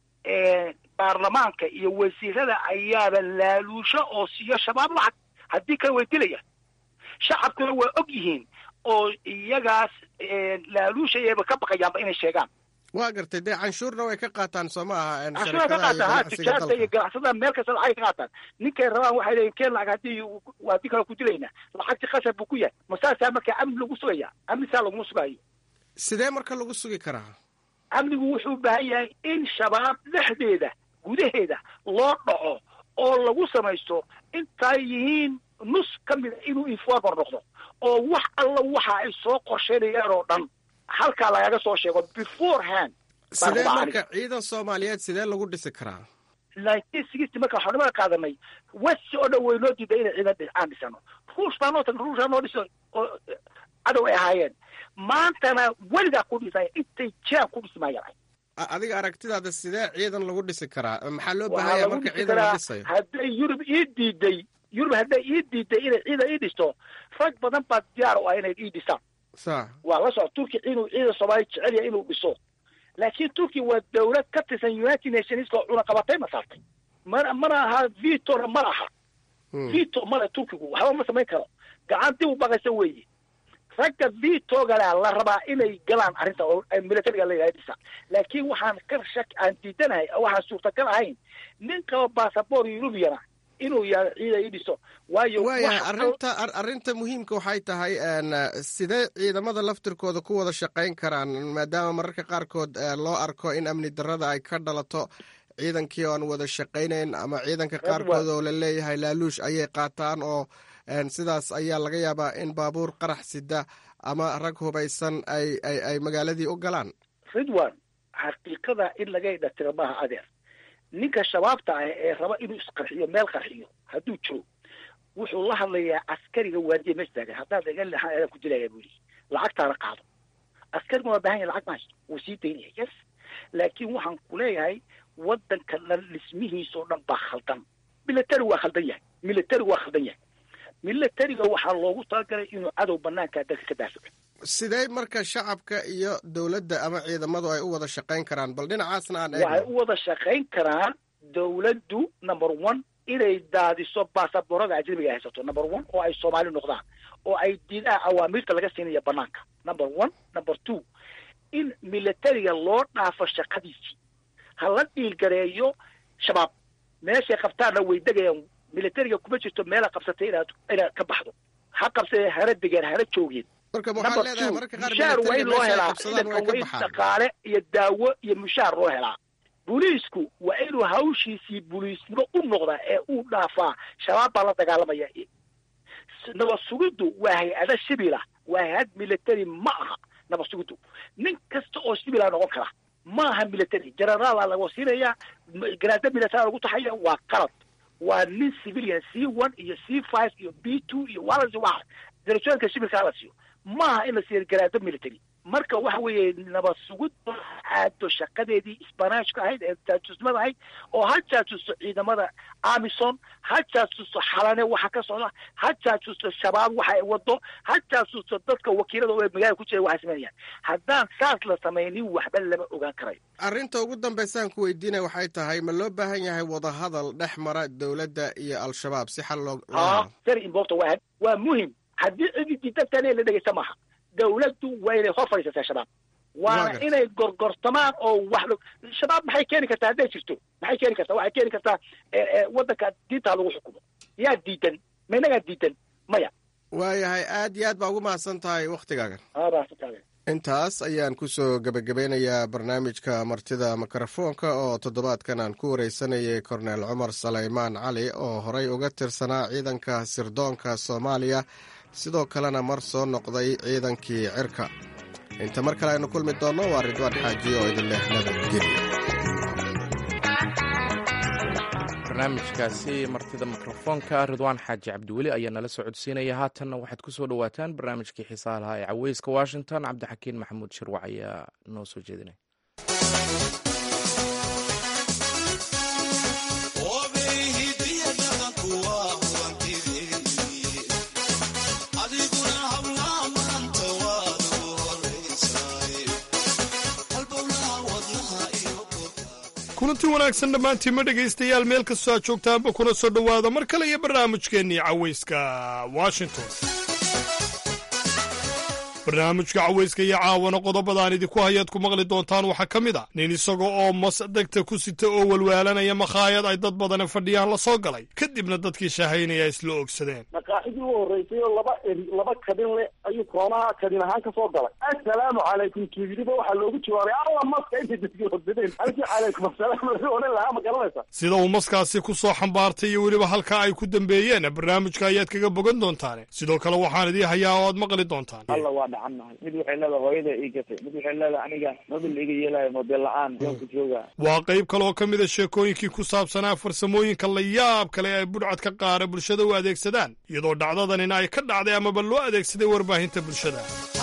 baarlamaanka iyo wasiirada ayaaba laaluusho oo siiyo shabaab lacag haddii kale way dilayaan shacabkuna waa og yihiin oo iyagaas laaluushayaba ka baqayaanba inay sheegaan waa gartay dee canshuurna way ka qaataan soo ma aha canshuura ka qaataan ha tijaarta iyo ganacsada meel kasta lacagay ka qaataan ninkay rabaan waxay leeyihin keen lacag haddii waa di kale ku dilaynaa lacagti khasab buu ku yahay masaasaa markaa amni lagu sugaya amni saa laguma sugaayo sidee marka lagu sugi karaa amnigu wuxuu u baahan yahay in shabaab dhexdeeda gudaheeda loo dhaco oo lagu samaysto intay yihiin nus ka mida inuu informer noqdo oo wax alla waxa ay soo qorsheynayaan oo dhan halkaa lagaga soo sheego beforehand sidee marka ciidan soomaaliyeed sidee lagu dhisi karaa nineteen sixty marka waxaan nimada qaadanay west oo dhan way noo diiday inay ciidan aan dhisano ruush baa noo tag ruush baa noo dhiso oo cadow ay ahaayeen maantana weligaa ku dhisaya intay jiraan ku dhismaayaan adiga aragtidaada sidee ciidan lagu dhisi karaa maxaa loo baahanya marka ciidan la dhisayo hadday yurub ii diiday yurub hadday ii diiday inay ciidan ii dhisto rag badan baa diyaar u ah inay ii dhisaan sa waa la soco turki inuu ciidan soomaaliya jecel yahay inuu dhiso laakiin turki waa dawlad ka tirsan united nations oo cunaqabatay ma saartay mana mana aha vitona ma laha vito male turkigu waxba ma samayn karo gacan dib u baqaysa weeye ragga vitogala la rabaa inay galaan arrinta oo militariga la yidhaha dhisa laakiin waxaan ka shak aan diidanahay waxaan suurtagal ahayn nin qaba basaboor eurubiyana inuu yaado ciida ii dhiso waayo waaya arrinta arrinta muhiimka waxay tahay sidee ciidamada laftirkooda ku wada shaqayn karaan maadaama mararka qaarkood loo arko in amni darada ay ka dhalato ciidankii oo aan wada shaqaynayn ama ciidanka qaarkood oo la leeyahay laaluush ayay qaataan oo sidaas ayaa laga yaabaa in baabuur qarax sida ama rag hubaysan ay ay ay magaaladii u galaan ridwan xaqiiqada in laga idhatiro maaha adeer ninka shabaabta ah ee raba inuu isqarxiyo meel qarxiyo hadduu jiro wuxuu la hadlayaa askariga waadiye meesha taagan haddaad iga leexan adaa ku dilaya buu yihi lacagtaana qaado askariga waa baahan yahay lacag mahaysto wuu sii daynaya yes laakiin waxaan ku leeyahay waddanka dhan dhismihiisoo dhan baa khaldan military waa khaldan yahay military waa khaldan yahay militariga waxaa loogu talagalay inuu cadow banaanka dalka ka daafaco sidee marka shacabka iyo dowladda ama ciidamadu ay u wada shaqayn karaan bal dhinacaasna aan waxay u wada shaqayn karaan dowladdu number one inay daadiso baasaboorada ajnabiga ay haysato number one oo ay soomaali noqdaan oo ay diidaan awaamiirta laga siinaya banaanka number one number two in militariga loo dhaafo shaqadiisii ha la dhiilgareeyo shabaab meeshay qabtaanna way degayaan militariga kuma jirto meela qabsatay inaad inaad ka baxdo ha qabsadee hana degeen hana joogeen mushaar waa in loo helaa ciidanka waa in dhaqaale iyo daawo iyo mushaar loo helaa booliisku waa inuu hawshiisii booliisnimo u noqdaa ee uu dhaafaa shabaab baa la dagaalamaya nabad sugiddu waa hay-ada shibila waa hay-ad military ma aha nabad sugiddu nin kasta oo shibila noqon kara ma aha military generaala laga siinayaa garaada military lagu taxaya waa qalad waa nin civilian c one iyo c five iyo b two iyo waa la waa darajooyinka shibilkaa la siiyo maaha in la siiyo garaado military marka waxa weeye nabad sugid aado shaqadeedii isbanaashka ahayd ee jaajusnimada ahayd oo ha jaajusto ciidamada amison ha jaajusto xalane waxa ka socda ha jaajusto shabaab waxa ay wado ha jaajusto dadka wakiilada oo magaalada ku jira waxay samaynayaan haddaan saas la samaynin waxba lama ogaan karayo arrinta ugu dambaysaan ku weydiinaya waxay tahay ma loo baahan yahay wadahadal dhex mara dowladda iyo al-shabaab si xal loo ha very important waa waa muhim haddii cidii diidantaane la dhegeysta maaha dawladdu waa inay hor fadhiisataa shabaab waana inay gorgortamaan oo wax shabaab maxay keeni kartaa hadday jirto maxay keeni kartaa waxay keeni kartaa waddanka diintaa lagu xukumo yaa diidan ma inagaa diidan maya waayahay aad iyo aad baa ugu mahadsan tahay waktigaagan mahadsantahay intaas ayaan kusoo gebagabeynayaa barnaamijka martida mikrofoonka oo toddobaadkan aan ku wareysanayay korneel cumar salaymaan cali oo horey uga tirsanaa ciidanka sirdoonka soomaaliya sidoo kalena mar soo noqday ciidankii cirka inta mar kale aynu kulmi doonno waa ridwaan xaaji oo idin leh nabadgelya barnaamijkaasi martida mikrofoonka ridwaan xaaji cabdiweli ayaa nala soo codsiinaya haatanna waxaad ku soo dhowaataan barnaamijkii xiisaha lahaa ee caweyska washington cabdixakiin maxamuud shirwac ayaa noo soo jeedinay kulanti wanaagsan dhammaantiinma dhegaystayaal meel kastoo aad joogtaanba kuna soo dhowaada mar kale iyo barnaamijkeennii cawayska washington barnaamijka cawayska iyo caawana qodobadaan idinku hayaad ku maqli doontaan waxaa ka mid a nin isaga oo mas degta ku sita oo walwaalanaya makhaayad ay dad badani fadhiyaan la soo galay kadibna dadkii shaahaynaya isla ogsadeen maqaaxidii u horreysay oo laba eri laba kadin le ayuu koonaha kadin ahaan ka soo galay assalaamu calaykum kiidiba waxaa loogu jawaabay alla maska intay dadkii horsadeen halkii calaykum assalaam laga odhan lahaa ma garanaysa sida uu maskaasi ku soo xambaartay iyo weliba halka ay ku dambeeyeen barnaamijka ayaad kaga bogan doontaane sidoo kale waxaan idii hayaa oo aad maqli doontaan dhacannahay mid waxay leedahay hooyada ii gatay mid waxay leedahay aniga mobil iga yeelayo model la-aan joonka jooga waa qayb kale oo ka mid a sheekooyinkii ku saabsanaa farsamooyinka la yaab kale ee ay budhcadka qaara bulshada u adeegsadaan iyadoo dhacdadanina ay ka dhacday amaba loo adeegsaday warbaahinta bulshada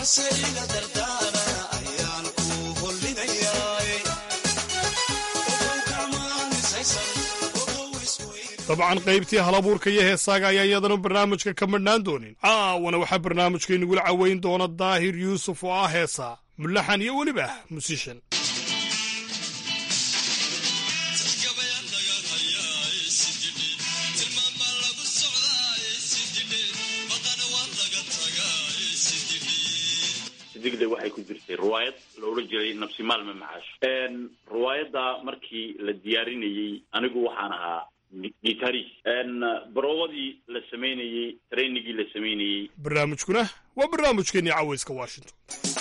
dabcan qaybtii halabuurka iyo heesaaga ayaa iyadana barnaamijka ka madhnaan doonin caawana waxaa barnaamijka inagula caweyn doona daahir yuusuf oo ah heesaa mulaxan iyo weliba musishan digda waxay ku jirtay riwaayad la odhan jiray nabsi maalme macaash riwaayadda markii la diyaarinayey anigu waxaan ahaa gitaris baroobadii la samaynayey trainigii la samaynayey barnaamijkuna waa barnaamijkeennii cawayska washington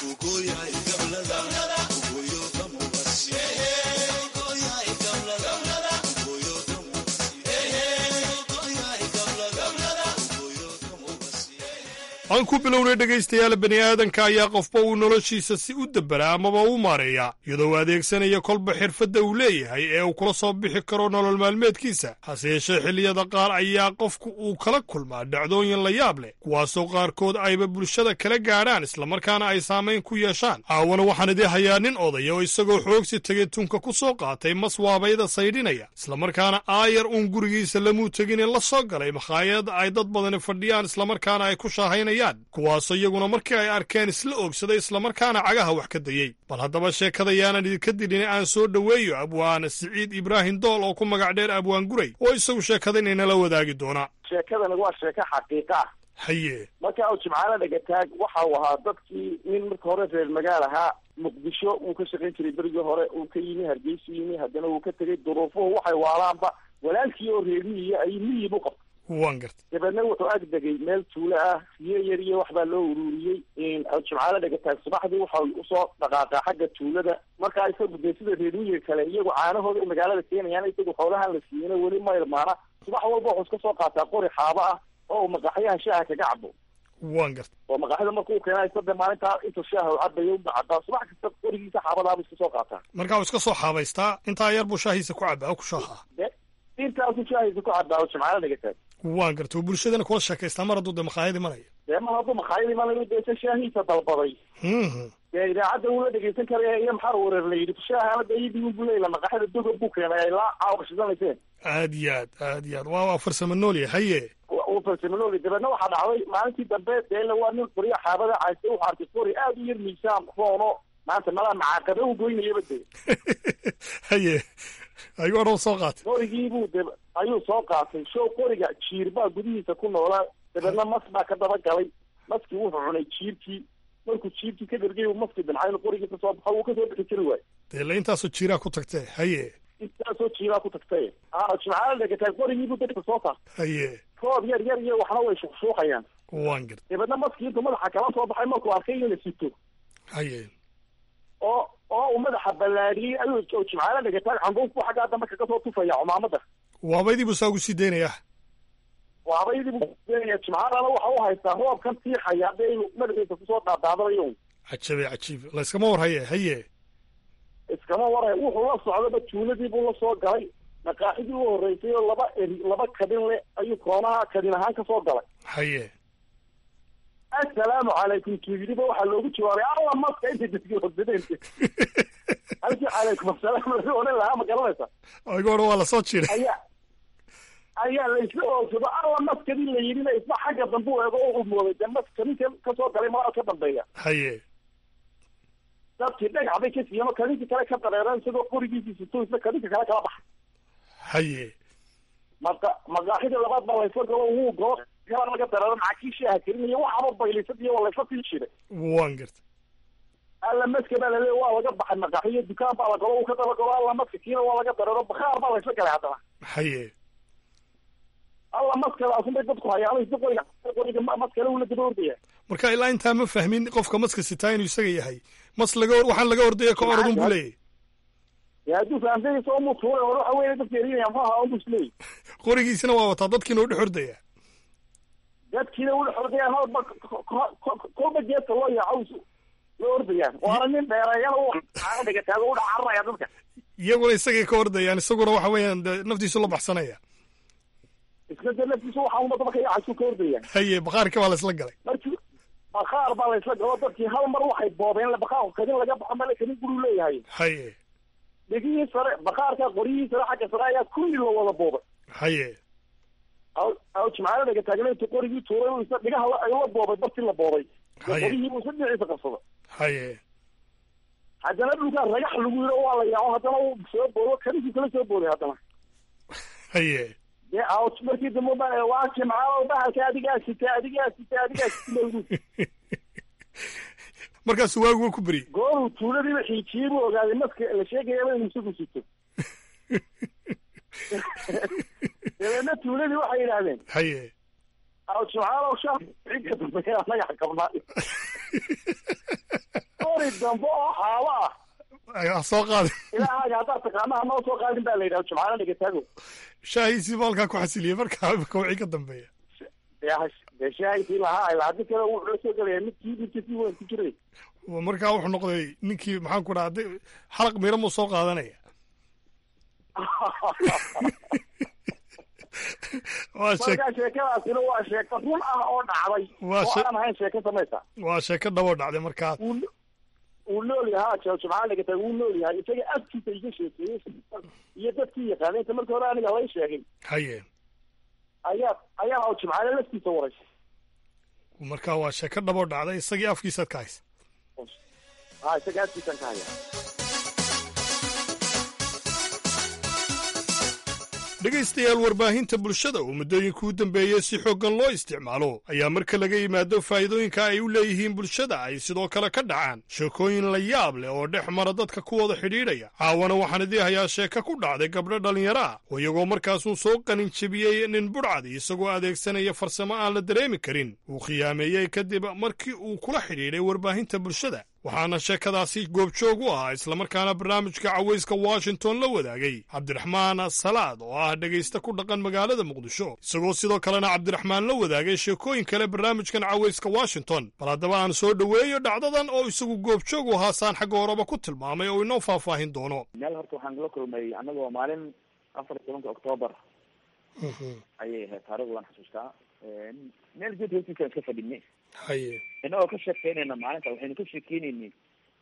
aan ku bilownay dhegaystayaal bani aadanka ayaa qofba uu noloshiisa si u dabbera amaba u maareeya iyadoo uu adeegsanaya kolba xirfadda uu leeyahay ee uu kula soo bixi karo nolol maalmeedkiisa hase yeeshee xilliyada qaar ayaa qofku uu kala kulmaa dhacdooyin la yaab leh kuwaasoo qaarkood ayba bulshada kala gaadhaan islamarkaana ay saamayn ku yeeshaan caawana waxaan idii hayaa nin odaya oo isagoo xoogsi tegay tunka ku soo qaatay mas waabayda saydhinaya islamarkaana aayar uun gurigiisa lamuu tegine la soo galay makhaayad ay dad badani fadhiyaan islamarkaana ay ku shaahaynayaan kuwaasoo iyaguna markii ay arkeen isla oogsaday islamarkaana cagaha wax ka dayey bal haddaba sheekada yaanan idinka dilin aan soo dhoweeyo abwaana siciid ibraahim dool oo ku magac dheer abwaan guray oo isagu sheekadan inala wadaagi doona sheekadani waa sheeko xaqiiqa ah haye marka uu jimcaale dhagataag waxa uu ahaa dadkii nin marka hore reer magaal ahaa muqdisho uu ka shaqayn jiray berigii hore uu ka yimi hargeysu yimi haddana uu ka tegey duruufuhu waxay waalaanba walaalkii oo reer miyiya ayuu miyib u qabtay waan gartay dabeedna wuxuu ag degay meel tuulo ah riyo yar iyo waxbaa loo ururiyey jimcaale dhagataag subaxdii waxa usoo dhaqaaqaa xagga tuulada markaa isagu dee sida reer miyiga kale iyagu caanahooda magaalada keenayaan isagu xoolahan la siiyana weli ma ilmaana subax walba wuxuu iska soo qaataa qori xaabo ah oo uu maqaxyaha shaaha kaga cabo waan gartay oo maqaxyada markuu keenay sada maalintaa intuu shaaha u cabayo u cabaa subax kasta qorigiisa xaabadaabuu iska soo qaataa markaa uu iska soo xaabaystaa intaa yar buu shaahiisa ku cabaa oo ku shaahaa intaasu shaahiisa ku cabaa oo jimcaale dhagataag waan gartay oo bulshadana kula sheekaystaa mar hadduu dee makhaayad imanaya dee mar hadduu makhaayad imanayo dee se shaahiisa dalbaday dee idaacadda wuu la dhegeysan karaya iyo maxaa wareer la yidhi shaahanada iyadii unbu leeyla maqaxida doga buu keenay ay la caawashidanayseen aad iyo aad aad iyo aad waa waa farsamo noolya haye uu farsamanooli dabeedna waxaa dhacday maalintii dambe deela waa nin qoriya xaabada cayste wuxuu arkay qori aada u yar miisaan roono maanta malaa macaaqabe u goynayaba de haye ayuu odhan soo qaatay qorigiibuu de ayuu soo qaatay show qoriga jiir baa gudihiisa ku noolaa dabeedna mas baa ka daba galay maskii wuxuu cunay jiirkii markuu jiirkii ka dhergay uu maskii dincay inuu qorigii kasoo baxo wuu kasoo bixi kari waayo dee la intaasoo jiiraa ku tagtee haye intaasoo jiiraa ku tagtay a jimcaala dhegataay qorigiibuu dadka soo saartay haye roob yar yar iyo waxna way shuqshuuqayaan waan garta dabeedna maskii intuu madaxa kala soo baxay markuu arkay in la sito haye oo oo uu madaxa ballaariyey ayuu jimcaala dhegataay canduuf buu xaggaa dambe kaga soo tufaya cumaamada waabaydii buu saa ugu sii daynayaa waabaydii buu kueenaya jimcaalana waxa u haystaa roobkan tiixaya hadda inuu madaxiisa kusoo daadaadanayo cajabe cajiib layskama war haye haye iskama waray wuxuu la socdaba tuuladii buu la soo galay maqaaxidii u horreysay oo laba eri laba kadin le ayuu koonaha kadin ahaan kasoo galay haye assalaamu calaykum tuuyidiba waxaa loogu jawaabay alla maska intay dadkii horsadeen halkii calaykum assalaam laga odhan lahaa ma garanaysa aygu odhan waa lasoo jiray ayaa ayaa la isla oogsado alla maskadii la yidhina isna xagga dambe u eego oo umooday dee maskadii kasoo galay maaa ka dambeeya haye dadkii dhagax bay ka siiyeen oo kadinkii kale ka dareereen isagoo qorigiisii sito isna kadinka kale kala baxa haye maqa maqaaxidii labaad baa laysla galo wuu galo kala laga dareero macakiishii aha kelinayo waxaba baylisad iyo waa laysla sii jiray waan garta alla maska baa laleeya waa laga baxay maqaaxiyo dukaan baa la galo uu ka daba galo alla maska kiina waa laga dareero bakhaar baa laysla galay haddana haye alla maskadaasun bay dadku hayaan isna qoriga qoriga maskale uu la daba ordaya marka ilaa intaa ma fahmin qofka maska sitaa inuu isaga yahay mas laga waxaan laga ordaya ka orodun buu leeyahy dee hadduu fahamsanyaysa umu tuulay hore waxa weeye dadka erinaya muxuu ahaa unbu isleeyahy qorigiisina waa wataa dadkiina u dhex ordaya dadkiina ula xordayaan horba kolba geedka loo yaaco la ordayaan waana nin dheereeyana u dhigataago u dhacararaya dadka iyaguna isagay ka ordayaan isaguna waxa weeyaan de naftiisu la baxsanaya isna de naftiisa waxa uma daba ka yaacaysu ka ordayaan haye bakhaarka baa laysla galay markii bakhaar baa laysla galo dadkii hal mar waxay boobeen bakhaarku kadin laga baxo male kadin guruu leeyahay haye dhegihii sare bakhaarka qoryihii sare xagga sare ayaa kulli la wada boobay haye aw jimcaala dhaga taagna intuu qorigii tuuray isna dhigaha ay la boobay bartii la boobay qorihii buu isna dhinaciisa qabsaday haye haddana dhulkaa ragax lagu yidho waa la yaaco haddana uu soo boodo kaninkii kala soo booday haddana haye dee aw markii dambe ba waa jimcaalo bahalka adigaa sita adigaa sita adigaa sita lagu markaasu waagu waa ku beriyey gooruu tuuladiiba xiijiyey buu ogaaday maska la sheegayaba inuu isagu sito dabeedna tuuladii waxay yidhaahdeen haye aw jimcaalow shan cidka dambeeya anaga xakabnaa qori dambe oo xaabo ah soo qaadin ilaahaga haddaad taqaanaha noo soo qaadin baa la yidhaha jimcaalo dhigataago shaahiisii ba halkaa ku xasiliyey markaa imika wixii ka dambeeya dee shaahidkii lahaa ilaa haddi kale wuxuu la soo gelaya midkii midkasii weyn ku jiray markaa wuxuu noqday ninkii maxaan ku dhaha xalaq miro muu soo qaadanaya markaa sheekadaasina waa sheeko run ah oo dhacday oo aan ahayn sheeko samaysa waa sheeko dhaboo dhacday markaa wuu nool yahaa jimcaal dhigata wuu nool yahay isaga afkiisa iga sheekeeyey iyo dadkii yaqaana inta marka hore aniga lay sheegay haye ayaa ayaan aw jimcaale laftiisa waraysay marka waa sheeko dhaboo dhacday isagii afkiisaad ka haysa ha isaga afkiisaan ka haya dhegaystayaal warbaahinta bulshada oo muddooyinka u dambeeyey si xooggan loo isticmaalo ayaa marka laga yimaado faa'iidooyinka ay u leeyihiin bulshada ay sidoo kale ka dhacaan sheekooyin la yaab leh oo dhex mara dadka kuwada xidhiidhaya caawana waxaan idii hayaa sheeko ku dhacday gabdho dhallinyaro ah oo iyagoo markaasuu soo qanin jebiyey nin budhcadi isagoo adeegsanaya farsamo aan la dareemi karin uu khiyaameeyey kadib markii uu kula xidhiidhay warbaahinta bulshada waxaana sheekadaasi goobjoog u ahaa islamarkaana barnaamijka cawayska washington la wadaagay cabdiraxmaan salaad oo ah dhegaysta ku dhaqan magaalada muqdisho isagoo sidoo kalena cabdiraxmaan la wadaagay sheekooyin kale barnaamijkan cawayska washington bal haddaba aan soo dhoweeyo dhacdadan oo isagu goobjoog u ahaa saan xagga horeba ku tilmaamay oo inoo faahfaahin doono meel horta waxaan kula kulmay annagoo maalin afar iyo tobanka octoobar ayay ahayd taarikhdu waan xasuustaa meel geed hoostiisaan iska fadhinay haye inagoo ka sheekeynayna maalinta waxaynu ka sheekeyneynay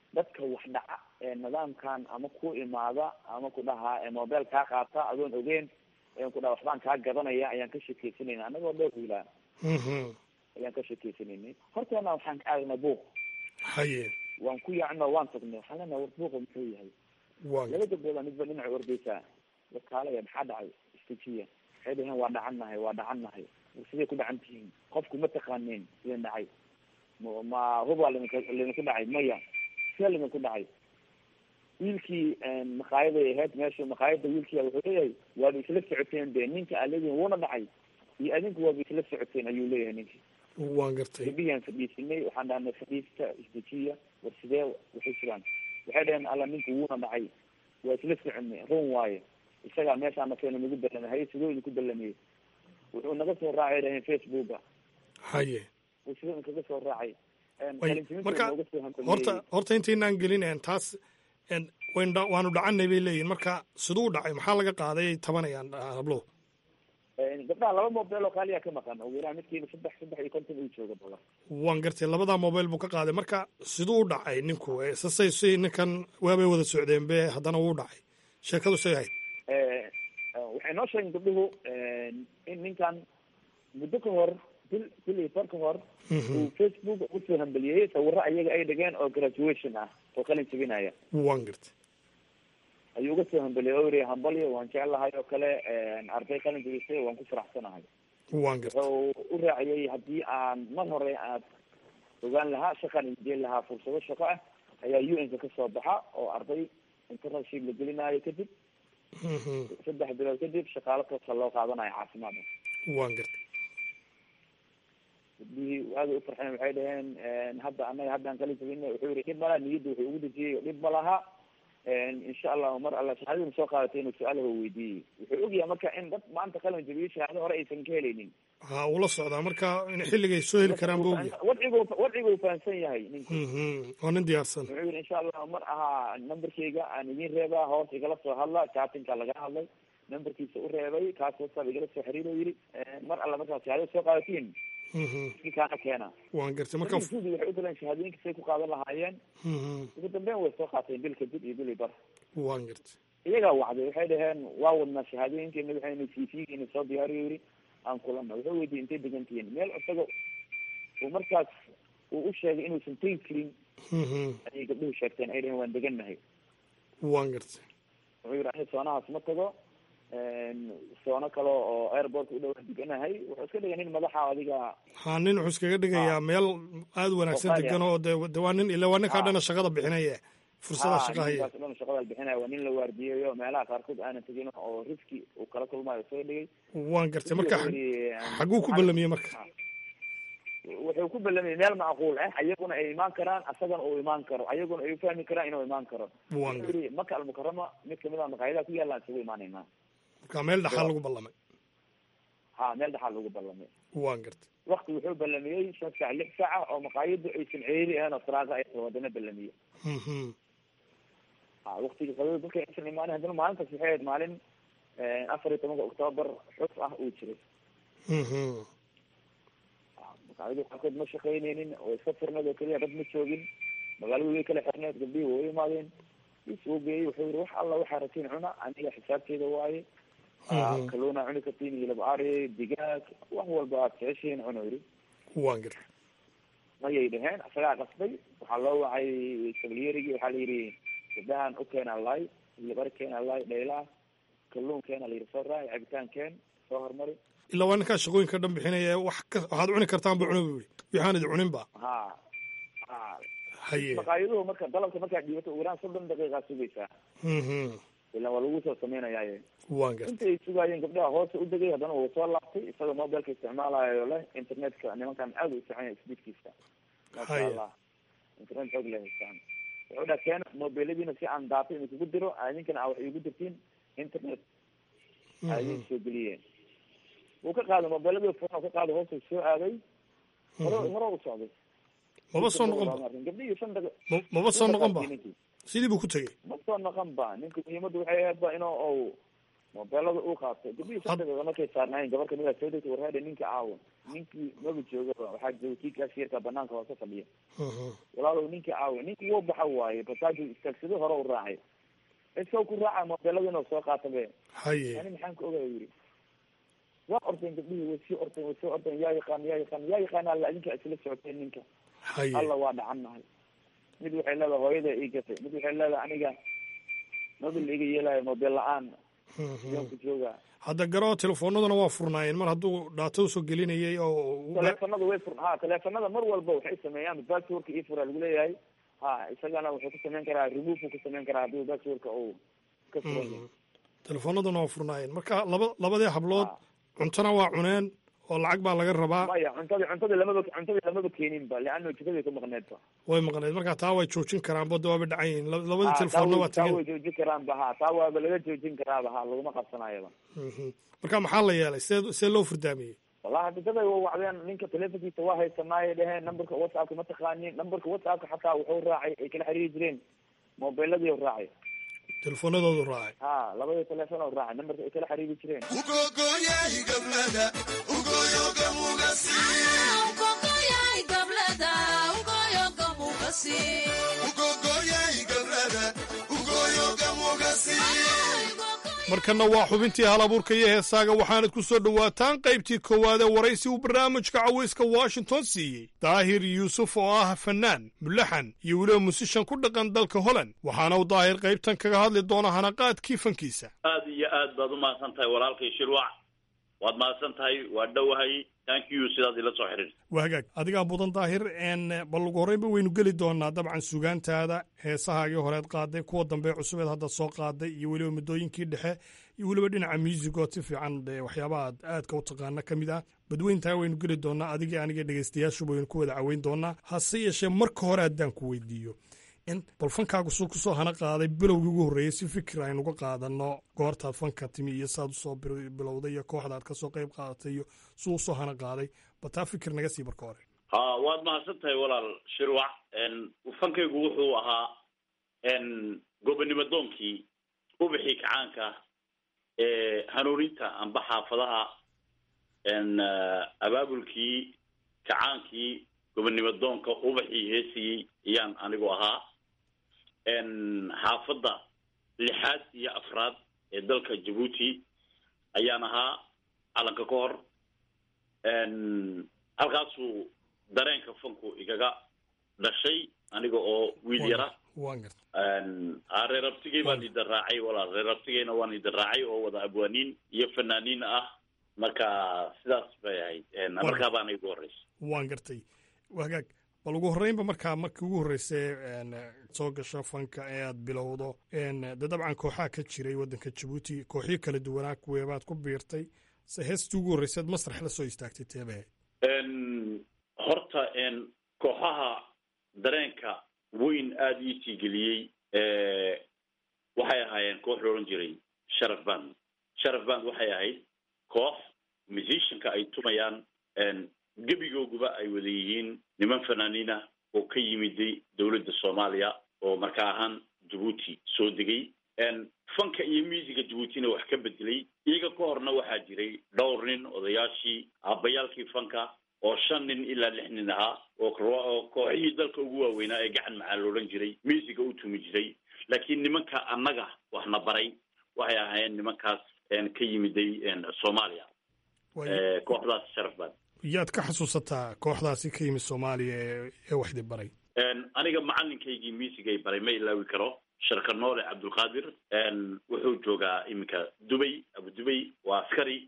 dadka wax dhaca ee nidaamkan ama ku imaada ama ku dhahaa mobile kaa qaata adoon ogeyn ku dhaha waxbaan kaa gadanaya ayaan ka sheekeysanayna anagoo dhowr wiilaa ayaan ka sheekeysanaynay horteena waxaan ka aagnay buuq haye waan ku yaacno waan tagnay waxaan leenahay war buuqa muxuu yahay laba gabdooda midba dhinaca ordeysaa wakaalaya maxaa dhacay istijiya waxay dhaheen waa dhacannahay waa dhacannahay siday ku dhacan tihiin qofku ma taqaaneen idin dhacay ma hubaa lidink lidinku dhacay maya sia lidinku dhacay wiilkii maqaayaday ahayd meesha maqaayada wiilkia wuxuu leeyahay waaba isla socoteen de ninka aa leedihin wuuna dhacay iyo adinku waaba isla socoteen ayuu leeyahay ninkii waan gartay gabdhihiyaan fadhiisinay waxaan dhahnay fadhiista isdejiya war sidee waxay jiraan waxay dhaheen alla ninku wuuna dhacay waa isla soconay run waaye isagaa meeshaana keena nagu ballamay haye sidoo idinku ballamiyey wuxuu naga soo raacay dhaheen facebooka haye uu sidoo inkaga soo raacay marka horta horta intaynaan gelin taas wayn waanu dhacanay bay leeyihin marka siduu u dhacay maxaa laga qaaday ay tabanayaan hablo gabdhaha laba mobile oo qaaliya ka maqan oo wiilaa midkiiba saddex saddex iyo konton uu jooga bala waan gartay labadaa mobile buu ka qaaday marka siduu u dhacay ninku sasay si ninkan waabay wada socdeen be haddana wuu dhacay sheekadu say ahayd waxay noo sheegeen gabdhuhu in ninkan muddo ka hor bil bil iyo bar ka hor uu facebook ugu soo hambeliyey sawiro ayaga ay dhigeen oo graduation ah oo qalin jebinaya waan gartay ayuu uga soo hambeliyey oo yiri hambalyo waan jeclahay oo kale arday qalin jebisay waan ku faraxsanahay waan gartay wuxuu u raaciyey haddii aan mar hore aad ogaan lahaa shaqaan ideen lahaa fursado shaqo ah ayaa u n ka kasoo baxa oo arday internetship la gelinaayo kadib saddex bilood kadib shaqaalo toosa loo qaadanayo caafimaadka waan gartay gabdihii aada u farxeen waxay dhaheen hadda anaga haddaan qalin jabina wuxuu yihi dhib malaha niyadda wuxuu ugu dejiyey dhib ma laha insha allahu mar alla shahaadadii soo qaadatay inuu su-aalaha weydiiyey wuxuu ogyahay marka in dad maanta qalin jabiyey shahaado hore aysan ka helaynin ha ula socdaa marka in xilligay soo heli karaan buu ogyahay wadcigu wadcigu fahamsan yahay ninku waa nin diyaarsan wuxuu yihi insha allahu mar ahaa numberkayga aan idin reebaa hoos igala soo hadla chatinka lagala hadlay numberkiisa u reebay kaas whatsapp igala soo xiriiro yiri mar alla markaa shahaadada soo qaadatiin kaana keena waan gartay marka waxay u galeen shahaadooyinka say ku qaadan lahaayeen ugu dambeyn way soo qaateen bil kadib iyo bil iyo bar waan gartay iyagaa wacday waxay dhaheen waa wadnaa shahaadooyinkeena waxayna c v geena soo diyaariyo yiri aan kulana wuxuu weydiiyey intay degantihiin meel isaga uu markaas uu u sheegay inuusan tegi karin ayay gabdhuhu sheegteen ay dhaheen waan degannahay waan gartay wuxuu yiri ani soonahaas ma tago soono kale oo airportka u dhawaa deganahay wuxuu iska dhigay nin madaxa adiga ha nin wuxuu iskaga dhigayaa meel aada wanaagsan degan oo de de waa nin ila waa ninkaa dhana shaqada bixinaya fursada shaqa haya dhan shaqada bixinaya waa nin la waardiyayo meelaha qaarkood aanan tegin oo riski uu kala kulmayo soo dhigay waan gartay marka xaguu ku ballamiyey marka wuxuu ku ballamiyey meel macquul ah ayaguna ay imaan karaan asagana uu imaan karo ayaguna ay ufahmi karaan inuu imaan karo waan wuxuu yiri maka almukarama mid kamid a maqaayadaha ku yaalaan isugu imaanaynaa marka meel dhaxaa lagu ballamay ha meel dhaxaa lagu ballamay waan gartay wakti wuxuu ballamiyey shan saac lix saaca oo maqaayadu aysan ceeri ahayn oo saraaqa ay wadana ballamiyey ha waktigii qadada dadka aysan imaanin haddana maalintaas waxay ahayd maalin afar iyo tobanka octoobar xus ah uu jiray maqaayadu qaarkood ma shaqaynaynin oo iska firneed oo keliya dad ma joogin magaaladu way kala xirneed gabdhihii way u imaadeen is uu geeyey wuxuu yiri wax alla waxaa ratiin cuna aniga xisaabteeda waaye kaluuna cuni kartiin hilib ari digaag wax walba aad jeceshihiin cuno yiri waan gartay mayay dhaheen isagaa qasbay waxaa loo wacay sabliyerigii waxaa la yidhi gabdahan u keena lay hilib ari keena lay dhayla kaluun keena la yidhi soo raaci cabitaan keen soo hormari ilaa waa ninkaa shaqooyinka dhan bixinaya wax ka waxaad cuni kartaan ba cuna bu yihi waxaan idi cunin ba ha ha haye maqaayaduhu marka dalabka markaad dhiibato ugu yaraan soddon daqiiqaa sugaysaa ilan waa lagu soo sameynayaaye waan gartay inta ay sugaayeen gabdhaha hoose u degay haddana wuu soo laabtay isagoo mobilka isticmaalayo leh internetka nimankan aada u fiican yahay speedkiisa maasha Haya. allah internet xoog leh haystaan wuxuu dhaha keena mobiladiina si aan daato in kugu diro idinkana aa wax iigu dirtiin internet ayay soo geliyeen wuu ka qaaday mobiladii furna ka qaaday hoosu soo aaday hore hore u socday maba soo noqon ba gabdhihii shan daqiiq Ma- maba soo noqon ba sidii buu ku tegey ma soo noqon ba ninka muhiimadda waxay ahayd ba inuu ou mobeelada uu qaatay gabdhihii sadexdooda markay saarnaayeen gabar kamid a soo degtay warheeda ninka caawa ninkii maba joogaba waxaa jooga kii kaashiyarka banaanka hoose fadhiya walaalow ninkii caawa ninkii wuu baxa waaye basaaju istaagsado hore u raacay isaga ku raaca mobeelada inuu soo qaata be haye ani maxaan ka ogaya yiri waa ordeen gabdhihii way sii ordeen way sii ordeen yaa yaqaan yaa yaqaan yaa yaqaan alla idinka isla socoteen ninka haye alla waa dhacannahay mid waxay leedahay hooyada ii gatay mid waxay leedahay aniga mobil iga yeelayo mobeel la-aan yoonka jooga hadda garoo telefoonaduna waa furnaayeen mar hadduu dhaato usoo gelinayay oo teleefanada way fur ha teleefanada mar walba waxay sameeyaan passwordka ii fura lagu leeyahay ha isagana wuxuu ku sameyn karaa remove ku sameyn karaa haddii passwordka uu ka furan yahay telefoonaduna waa furnaayeen marka laba labadii hablood cuntona waa cuneen oo lacag baa laga rabaa maya cuntadii cuntadii lamaba cuntadii lamaba keenin ba leano jikadii ku maqneed ba way maqneed marka taa way joojin karaan bada waaba dhacan yihiin La- labadii Ha, telefoonna taa waa way- taa way tageen joojin karaan ba ha taa waaba laga joojin karaaba ha laguma qabsanayaba Mhm. marka maxaa la yeelay see see loo furdaamiyey wallahi dadaday waa wacdeen ninka telefonkiisa waa haysanaaye dheheen numberka whatsappka ma taqaanin numberka whatsappka xataa wuxuu raacay ay kala xiriiri jireen mobiladii u raacay telefoonadoodu raacay ha labadii telefoon u raacay numberka ay kala xiriiri jireen markanna waa xubintii hal abuurka iyo heesaaga waxaanad ku soo dhowaataan qaybtii koowaad ee waraysi uu barnaamijka cawayska washington siiyey daahir yuusuf oo ah fanaan mulaxan iyo weliba musishan ku dhaqan dalka holland waxaana uu daahir qaybtan kaga hadli doona hanaqaadkii fankiisa aad iyo aad baad umahadsan tahay walaalkay shirwac waad mahadsan tahay waa dhowahay thank you sidaad ila soo xiriirta waa hagaag adigaa mudan daahir n bal ugu horreynba waynu geli doonaa dabcan sugaantaada heesahaagii horeed qaaday kuwa dambe cusubeed hadda soo qaaday iyo weliba muddooyinkii dhexe iyo weliba dhinaca muusigoo si fiican dee waxyaabaha aad aadka u taqaana ka mid ah badweyntaa waynu geli doonaa adigii aniga dhegeystayaashuba waynu ku wada caweyn doonaa hase yeeshee marka hore haddaan ku weydiiyo in bal fankaagu suu kusoo hana qaaday bilowgii ugu horreeyey si fikir aynuga qaadano goortaad fanka timi iyo saad usoo bir- bilowday iyo kooxdaad kasoo qayb qaadatay iyo suu usoo hana qaaday bataa fikir naga sii marka hore ha waad mahadsan tahay walaal shirwac n fankaygu wuxuu ahaa n gobonimo doonkii ubixii kacaanka ee hanuuninta amba xaafadaha n abaabulkii kacaankii gobonimo doonka ubaxii heesayey ayaan anigu ahaa n xaafadda lixaad iyo afraad ee dalka jabuuti ayaan ahaa calanka ka hor n halkaasuu dareenka fanku igaga dhashay aniga oo wiil yara waan garta a reer abtigey baan idin raacay walaal reer abtigeyna waan idin raacay oo wada abwaaniin iyo fanaaniin ah marka sidaas bay ahayd markaa baana igu horreysay waan gartay waa hagaag bal ugu horreynba markaa markii ugu horreysay n soo gasho fanka ee aad bilowdo n de dabcan kooxaa ka jiray waddanka jabuuti kooxyo kala duwanaa kuweebaad ku biirtay se heestii ugu horreysaad masrax la soo istaagtay teebahe n horta n kooxaha dareenka weyn aada ii tiigeliyey waxay ahaayeen koox la odhan jiray sharaf band sharaf band waxay ahayd koox musicianka ay tumayaan gebigooguba ay wada yihiin niman fanaaniin ah oo ka yimiday dowladda soomaaliya oo marka ahaan jabuuti soo degay fanka iyo musica jabuutina wax ka bedelay iyaga ka horna waxaa jiray dhowr nin odayaashii aabbayaalkii fanka oo shan nin ilaa lix nin ahaa oo oo kooxihii dalka ugu waaweynaa ee gacan macaan loodhan jiray musica u tumi jiray laakiin nimanka annaga waxna baray waxay ahaayeen nimankaas ka yimiday soomaaliya kooxdaas sharaf baan yaad ka xasuusataa kooxdaasi ka yimid soomaaliya ee ee waxdi baray aniga macalinkaygii miisigay baray ma ilaawi karo sharka noole cabdulqaadir wuxuu joogaa iminka dubay abu dubay waa askari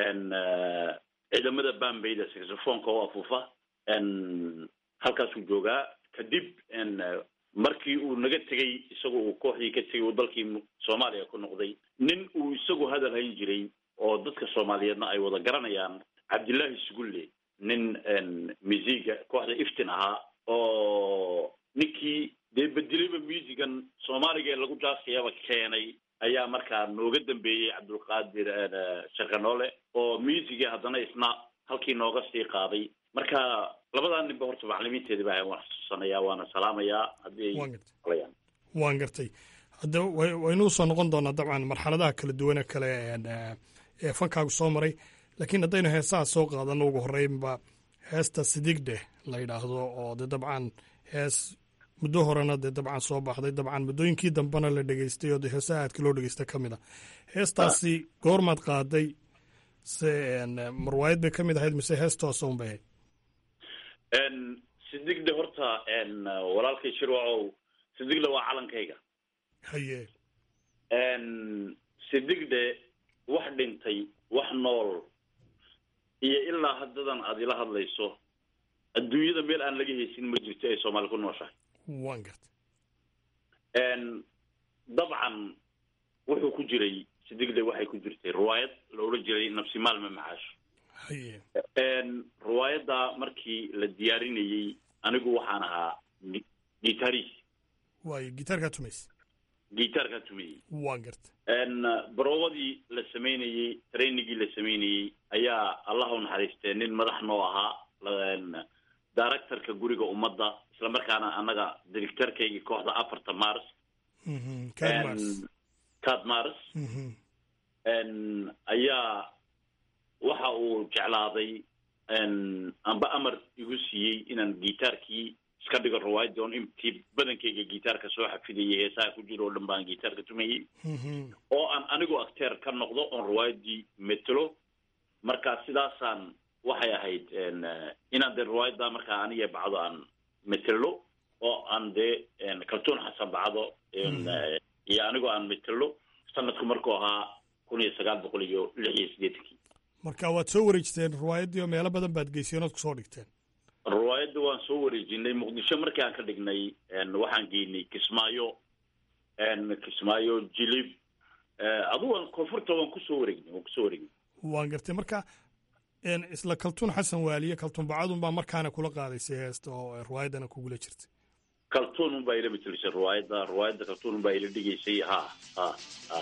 ciidamada bambayda saxophoneka oo afuufa halkaasuu joogaa kadib markii uu naga tegey isagu uu kooxdii ka tegey uu dalkii soomaaliya ku noqday nin uu isagu hadal hayn jiray oo dadka soomaaliyeedna ay wada garanayaan cabdillaahi sugulle nin musiga kooxda iftin ahaa oo ninkii dee bedelayba musigan soomaaliga ee lagu jaaskayaba keenay ayaa markaa nooga dambeeyey cabdulqaadir sharkanoole oo musigi haddana isna halkii nooga sii qaaday marka labadaa ninba horta macalimiinteedi baa waan xasuusanayaa waana salaamayaa haddii ay alayaan waan gartay hadda waynuu soo noqon doonaa dabcan marxaladaha kala duwane kale ee fankaagu soo maray laakiin haddaynu heesaha soo qaadano ugu horreynba heesta sidigdhe la yidhaahdo oo de dabcan hees muddo horena dee dabcan soo baxday dabcan muddooyinkii dambena la dhegeystay oo de heesaha aadka loo dhegeysta ka mid a heestaasi goormaad qaaday se marwaayad bay ka mid ahayd mise hees toosa un bay ahayd sidigdhe horta walaalkay shirwacow sidigdhe waa calankayga haye sidigdhe wax dhintay wax nool iyo ilaa haddadan aad ila hadlayso adduunyada meel aan laga haysin ma jirto ay soomaali ku nooshahay waan garta dabcan wuxuu ku jiray sidigdhe waxay ku jirtay riwaayad la odhan jiray nafsi maalme macaash haye riwaayadda markii la diyaarinayey anigu waxaan ahaa gitaris waayo gitaarkaa tumaysa gitaarkaa tumayey waan garta baroobadii la samaynayey trainigii la samaynayey ayaa allah u naxariistee nin madax noo ahaa directorka guriga ummadda isla markaana annaga directorkaygii kooxda afarta mars cad mars ayaa waxa uu jeclaaday amba amar igu siiyey inaan gitaarkii iska dhigo riwaayadii on intii badankayga gitaarka soo xafidayay heesaha ku jiro oo dhan baan gitaarka tumayey oo aan anigu acteer ka noqdo oon riwaayadii metelo marka sidaasaan waxay ahayd inaan dee riwaayadda markaa aniga bacdo aan metelo oo aan dee kaltuun xasan bacdo iyo anigoo aan metelo sanadku markuu ahaa kun iyo sagaal boqol iyo lix iyo siddeetankii marka waad soo wareejteen riwaayaddii oo meelo badan baad geyseen ood kusoo dhigteen riwaayadda waan soo wareejinay muqdisho markii aan ka dhignay waxaan geynay kismaayo kismaayo jilib adugu koonfurta waan kusoo wareegnay waan kusoo wareegnay waan gartay marka isla kaltuun xasan waaliye kaltuun bacadun baa markaana kula qaadaysay heesta oo riwaayaddana kugula jirtay kaltuun un baa ila betelisay riwaayadda riwaayadda kaltuun un baa ila dhigaysay ha ha ha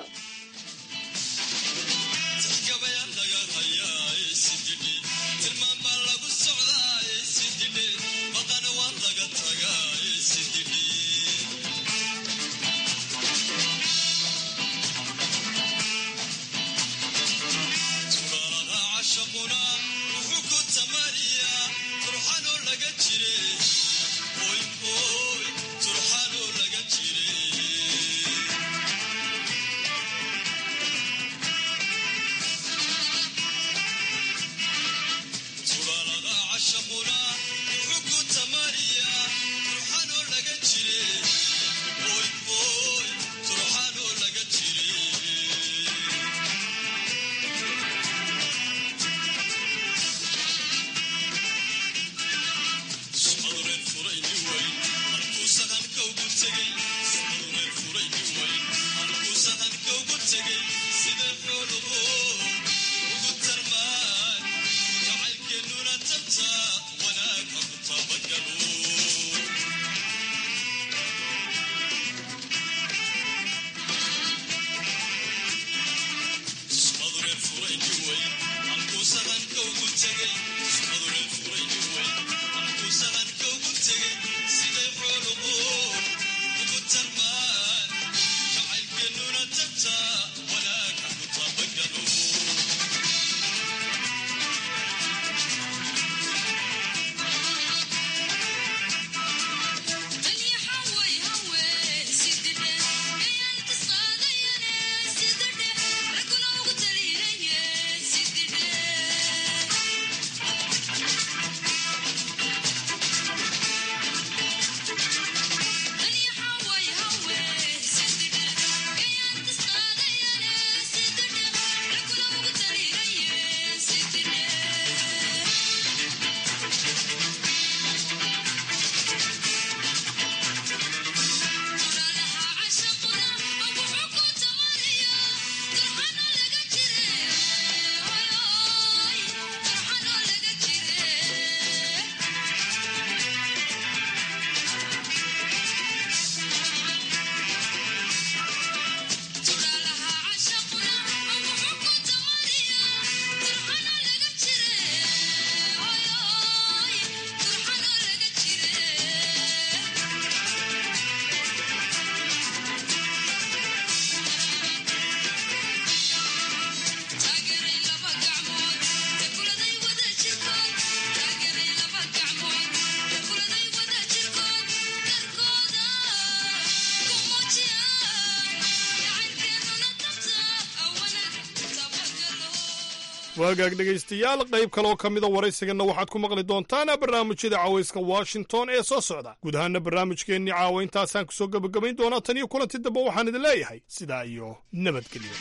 waagaag dhegaystayaal qayb kaleoo ka mida waraysiganna waxaad ku maqli doontaan barnaamijyada cawayska washington ee soo socda guud ahaana barnaamijkeennii caawa intaasaan kusoo gebagabayn doonaa tan iyo kulanti dambe waxaan idin leeyahay sidaa iyo nabadgelyo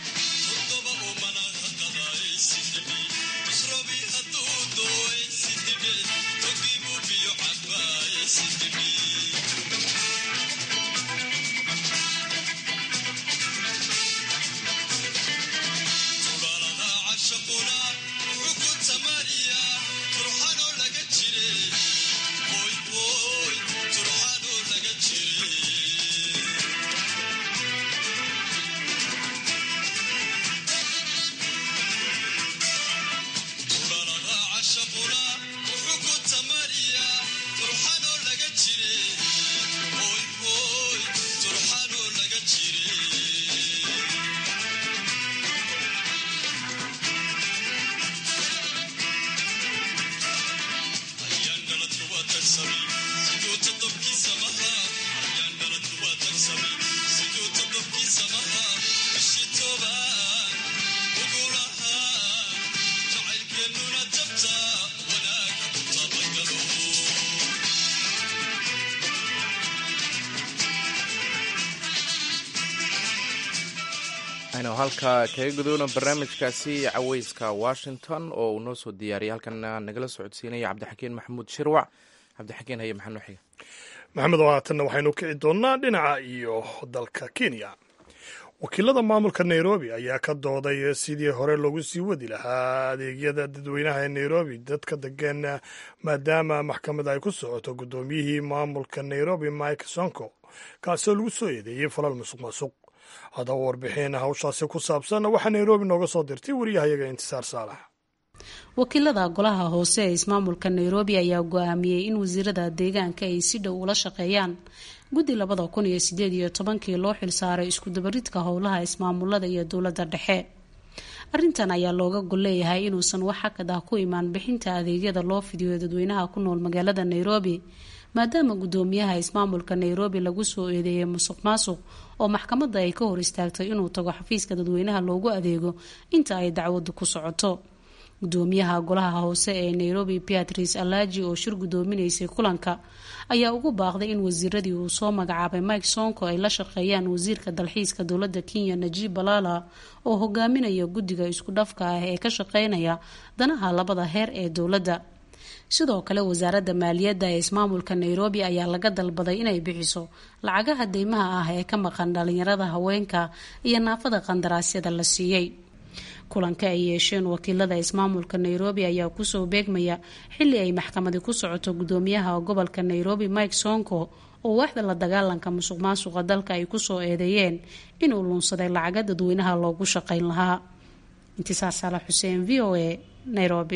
aynu halka kaga gudubno barnaamijkaasi caweyska washington oo uu noo soo diyaariyay halkana nagala socodsiinaya cabdixakiin maxamuud shirwac cabdixakiin haye maxaa noo xiga maxamed oo haatanna waxaynu kici doonnaa dhinaca iyo dalka kenya wakiilada maamulka nairobi ayaa ka dooday sidii hore loogu sii wadi lahaa adeegyada dadweynaha ee nairobi dadka degan maadaama maxkamad ay ku socoto guddoomiyihii maamulka nairobi mike sonko kaasoo lagu soo eedeeyey falal musuq maasuq haddaba warbixin hawshaasi ku saabsan waxaa nairobi nooga soo dirtay wariyahayaga intisaar saalax wakiilada golaha hoose ee ismaamulka nairobi ayaa go-aamiyey in wasiirada deegaanka ay si dhow ula shaqeeyaan guddi labada kun iyo sideed iyo tobankii loo xilsaaray iskudabaridka howlaha ismaamulada iyo dowladda dhexe arrintan ayaa looga gol leeyahay inuusan wax xakad ah ku imaan bixinta adeegyada loo fidiyo dadweynaha ku nool magaalada nairobi maadaama guddoomiyaha ismaamulka nairobi lagu soo eedeeyay musuq maasuq oo maxkamadda ay ka hor istaagtay inuu tago xafiiska dadweynaha loogu adeego inta ay dacwadu ku socoto gudoomiyaha golaha hoose ee nairobi beatrice alaji oo shir guddoominaysay kulanka ayaa ugu baaqday in wasiiradii uu soo magacaabay mike sonko ay la shaqeeyaan wasiirka dalxiiska dowladda kenya najib balala oo hogaaminaya guddiga isku dhafka ah ee ka shaqeynaya danaha labada heer ee dowladda sidoo kale wasaaradda maaliyadda ee ismaamulka nairobi ayaa laga dalbaday inay bixiso lacagaha deymaha ah ee ka maqan dhalinyarada haweenka iyo naafada qandaraasyada la siiyey kulanka ay yeesheen wakiilada ismaamulka nairobi ayaa kusoo beegmaya xili ay maxkamadi ku socoto gudoomiyaha gobolka nairobi mike sonko oo waaxda la dagaalanka musuq maasuqa dalka ay kusoo eedeeyeen inuu luunsaday lacaga dadweynaha loogu shaqayn lahaa intisaar saalax xuseen v o a nairobi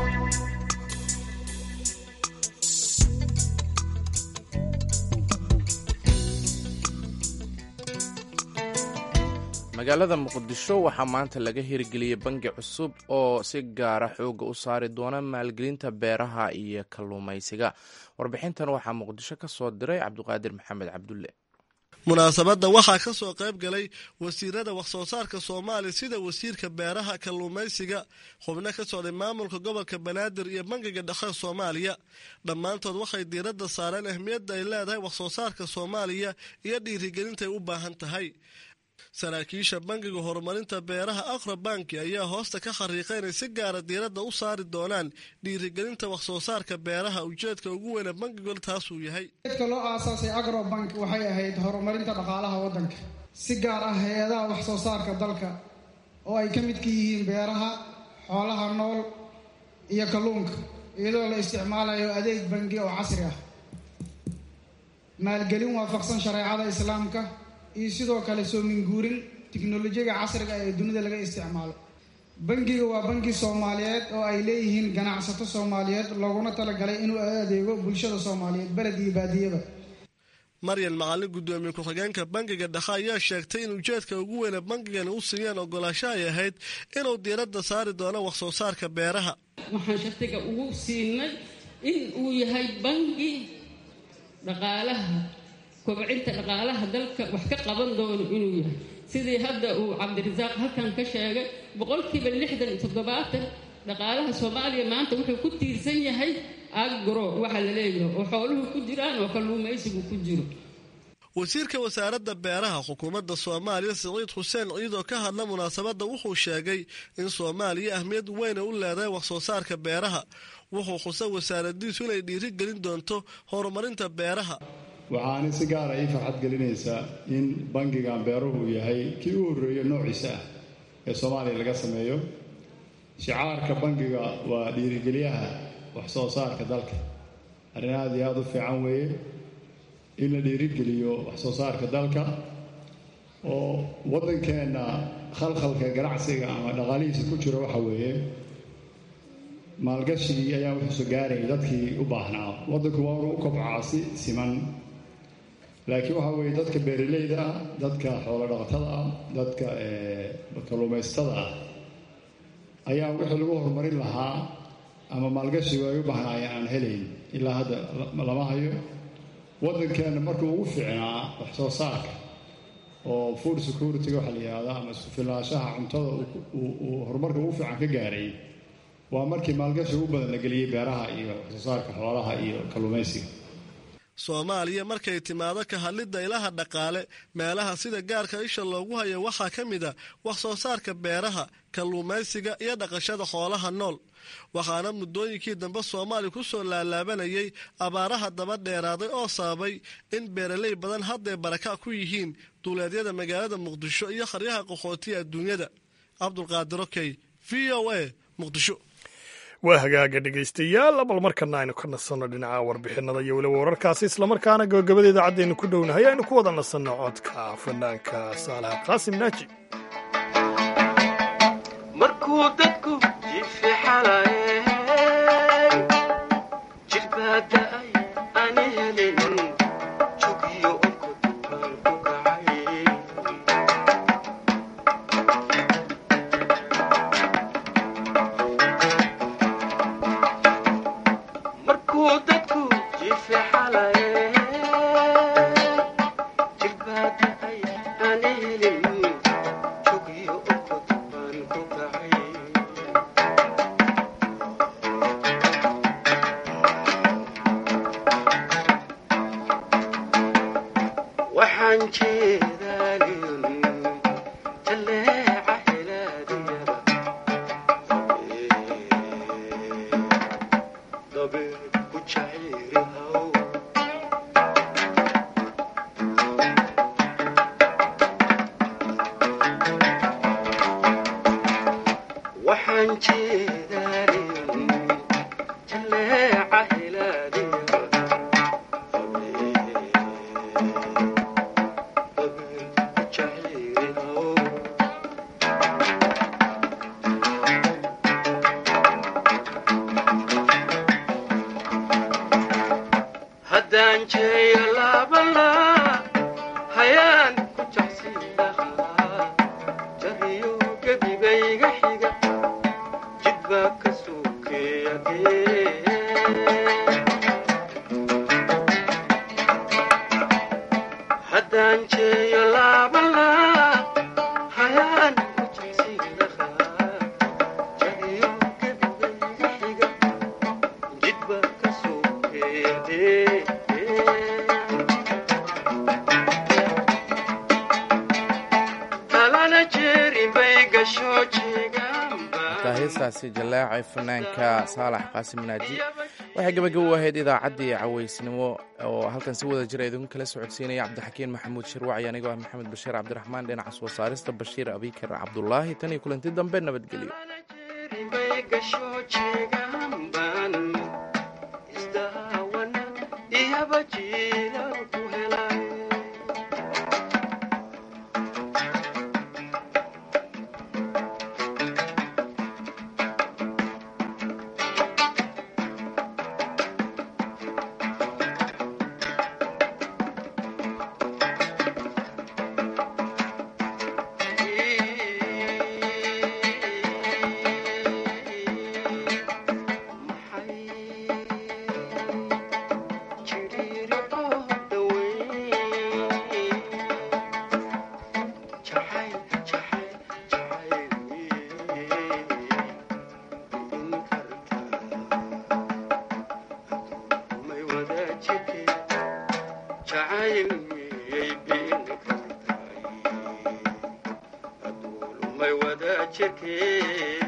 magaalada muqdisho waxaa maanta laga hirgeliyey bangi cusub oo si gaara xooga u saari doona maalgelinta beeraha iyo kalluumaysiga warbixintan waxaa muqdisho ka soo diray cabdiqaadir maxamed cabdulle munaasabadda waxaa ka soo qayb galay wasiirada wax-soo saarka soomaaliya sida wasiirka beeraha kalluumaysiga xubno ka socday maamulka gobolka banaadir iyo bangiga dhexe soomaaliya dhammaantood waxay diiradda saareen ahmiyadda ay leedahay wax-soo saarka soomaaliya iyo dhiirigelintay u baahan tahay saraakiisha bangiga horumarinta beeraha aqra banki ayaa hoosta ka khariiqa inay si gaara diiradda u saari doonaan dhiirigelinta wax-soo saarka beeraha ujeedka ugu weyne bankigool taasuu yahay ujeedka loo aasaasay agrobank waxay ahayd horumarinta dhaqaalaha waddanka si gaar ah hay-adaha wax-soo saarka dalka oo ay ka midka yihiin beeraha xoolaha nool iyo kalluunka iyadoo la isticmaalayo adeeg bangi oo casri ah maalgelin waafaqsan shareecada islaamka iyo sidoo kale soo minguurin tiknolojiyada casriga ee dunida laga isticmaalo bangiga waa bangi soomaaliyeed oo ay leeyihiin ganacsato soomaaliyeed looguna talagalay inuu adeego bulshada soomaaliyeed beled iyo baadiyaba maryan macalin guddoomiye ku-xigeenka bangiga dhexe ayaa sheegtay in ujeedka ugu weyne bangigani u siiyeen ogolaasho ay ahayd inuu diiradda saari doono wax-soo saarka beeraha waxaan shartiga ugu siinay in uu yahay bangi dhaqaalaha kobcinta dhaqaalaha dalka wax ka qaban doono inuu yahay sidii hadda uu cabdirasaaq halkan ka sheegay boqolkiiba lixdan iyo toddobaatan dhaqaalaha soomaaliya maanta wuxuu ku tiirsan yahay agro waxa la leeyahay oo xooluhu ku jiraan oo kalluumaysigu ku jiro wasiirka wasaaradda beeraha xukuumadda soomaaliya siciid xuseen ciidoo ka hadla munaasabadda wuxuu sheegay in soomaaliya ahmiyad weyna u leedahay wax soo saarka beeraha wuxuu xusay wasaaradiisu inay dhiirigelin doonto horumarinta beeraha waxaana si gaara ii farxad gelinaysaa in bangigan beeruhu uu yahay kii u horreeya noociisa ah ee soomaaliya laga sameeyo shicaarka bangiga waa dhiirigeliyaha wax soo saarka dalka arrin aad iyo aada u fiican weeye in la dhiirigeliyo wax soo saarka dalka oo waddankeenna khalkhalka ganacsiga ama dhaqaalihiisa ku jiro waxa weeye maalgashigii ayaa wuxuusu gaarayay dadkii u baahnaa waddanku waa inu u kobcaa si siman laakiin waxa weeye dadka beeralayda ah dadka xoolo dhaqatada ah dadka kalluumaysatada ah ayaa wixii lagu horumarin lahaa ama maalgashigu ay u baahnaayeen aan helayn ilaa hadda lama hayo waddankeenna markuu ugu fiicnaa wax soo saarka oo food security-ga waxa la yihahda ama isku filnaanshaha cuntada uu horumarka ugu fiican ka gaaray waa markii maalgashi ugu badan la geliyey beeraha iyo wax soo saarka xoolaha iyo kalluumaysiga soomaaliya markay timaado ka hadlidda ilaha dhaqaale meelaha sida gaarka isha loogu hayo waxaa ka mid a wax soo saarka beeraha kalluumaysiga iyo dhaqashada xoolaha nool waxaana muddooyinkii dambe soomaaliya ku soo laalaabanayay abaaraha daba dheeraaday oo sababay in beeraley badan hadday baraka ku yihiin duuleedyada magaalada muqdisho iyo kharyaha qaxootiya adduunyada cabdulqaadir okey v o a muqdisho waa hagaaga dhegaystayaal bal markana aynu ka nasanno dhinaca warbixinada iyo weliba wararkaasi islamarkaana gabagabada idaacaddeenu ku dhownahay aynu ku wada nasanno codka fanaanka saalaha qaasim naaji markuu dadku jifixalaye jilbaada'ay ani helin jugiyo onkod baan ku kacay markuu dadku jifixalaye jilbaada'ay ani helin jugiyo onkod baan ku kacay waxaan jeedaalin jaleeca helaadiyada dabeed ku jacayrihaw waxaan jeedaalin jaleeca helaadiyada haddaan jeeyo laabala hayaan ku jacsin lahaa jariyo gebibayga xiga jidbaa ka suukeeyagee haddaan jeeyo laabala hayaan ku jacsin lahaa jariyo gebibayga xiga jidbaa ka suukeeyagee talana jeerin bay gasho jeegaanba markaa heestaasi jaleecay fanaanka saalax qaasim naaji waxay gabagabo u ahayd idaacaddii cawaysnimo oo halkan si wada jira idinku kala socodsiinaya cabdixakiin maxamuud shirwaci anigoo ah maxamed bashiir cabdiraxmaan dhinaca soo saarista bashiir abikar cabdulaahi tan iyo kulanti dambe nabadgelyo bay gasho jeegaanban isdaawana iyaba jiilan ku helay jiriirico jirkee jacayl miyay beeni kartaay hadduu lumay wada jirkee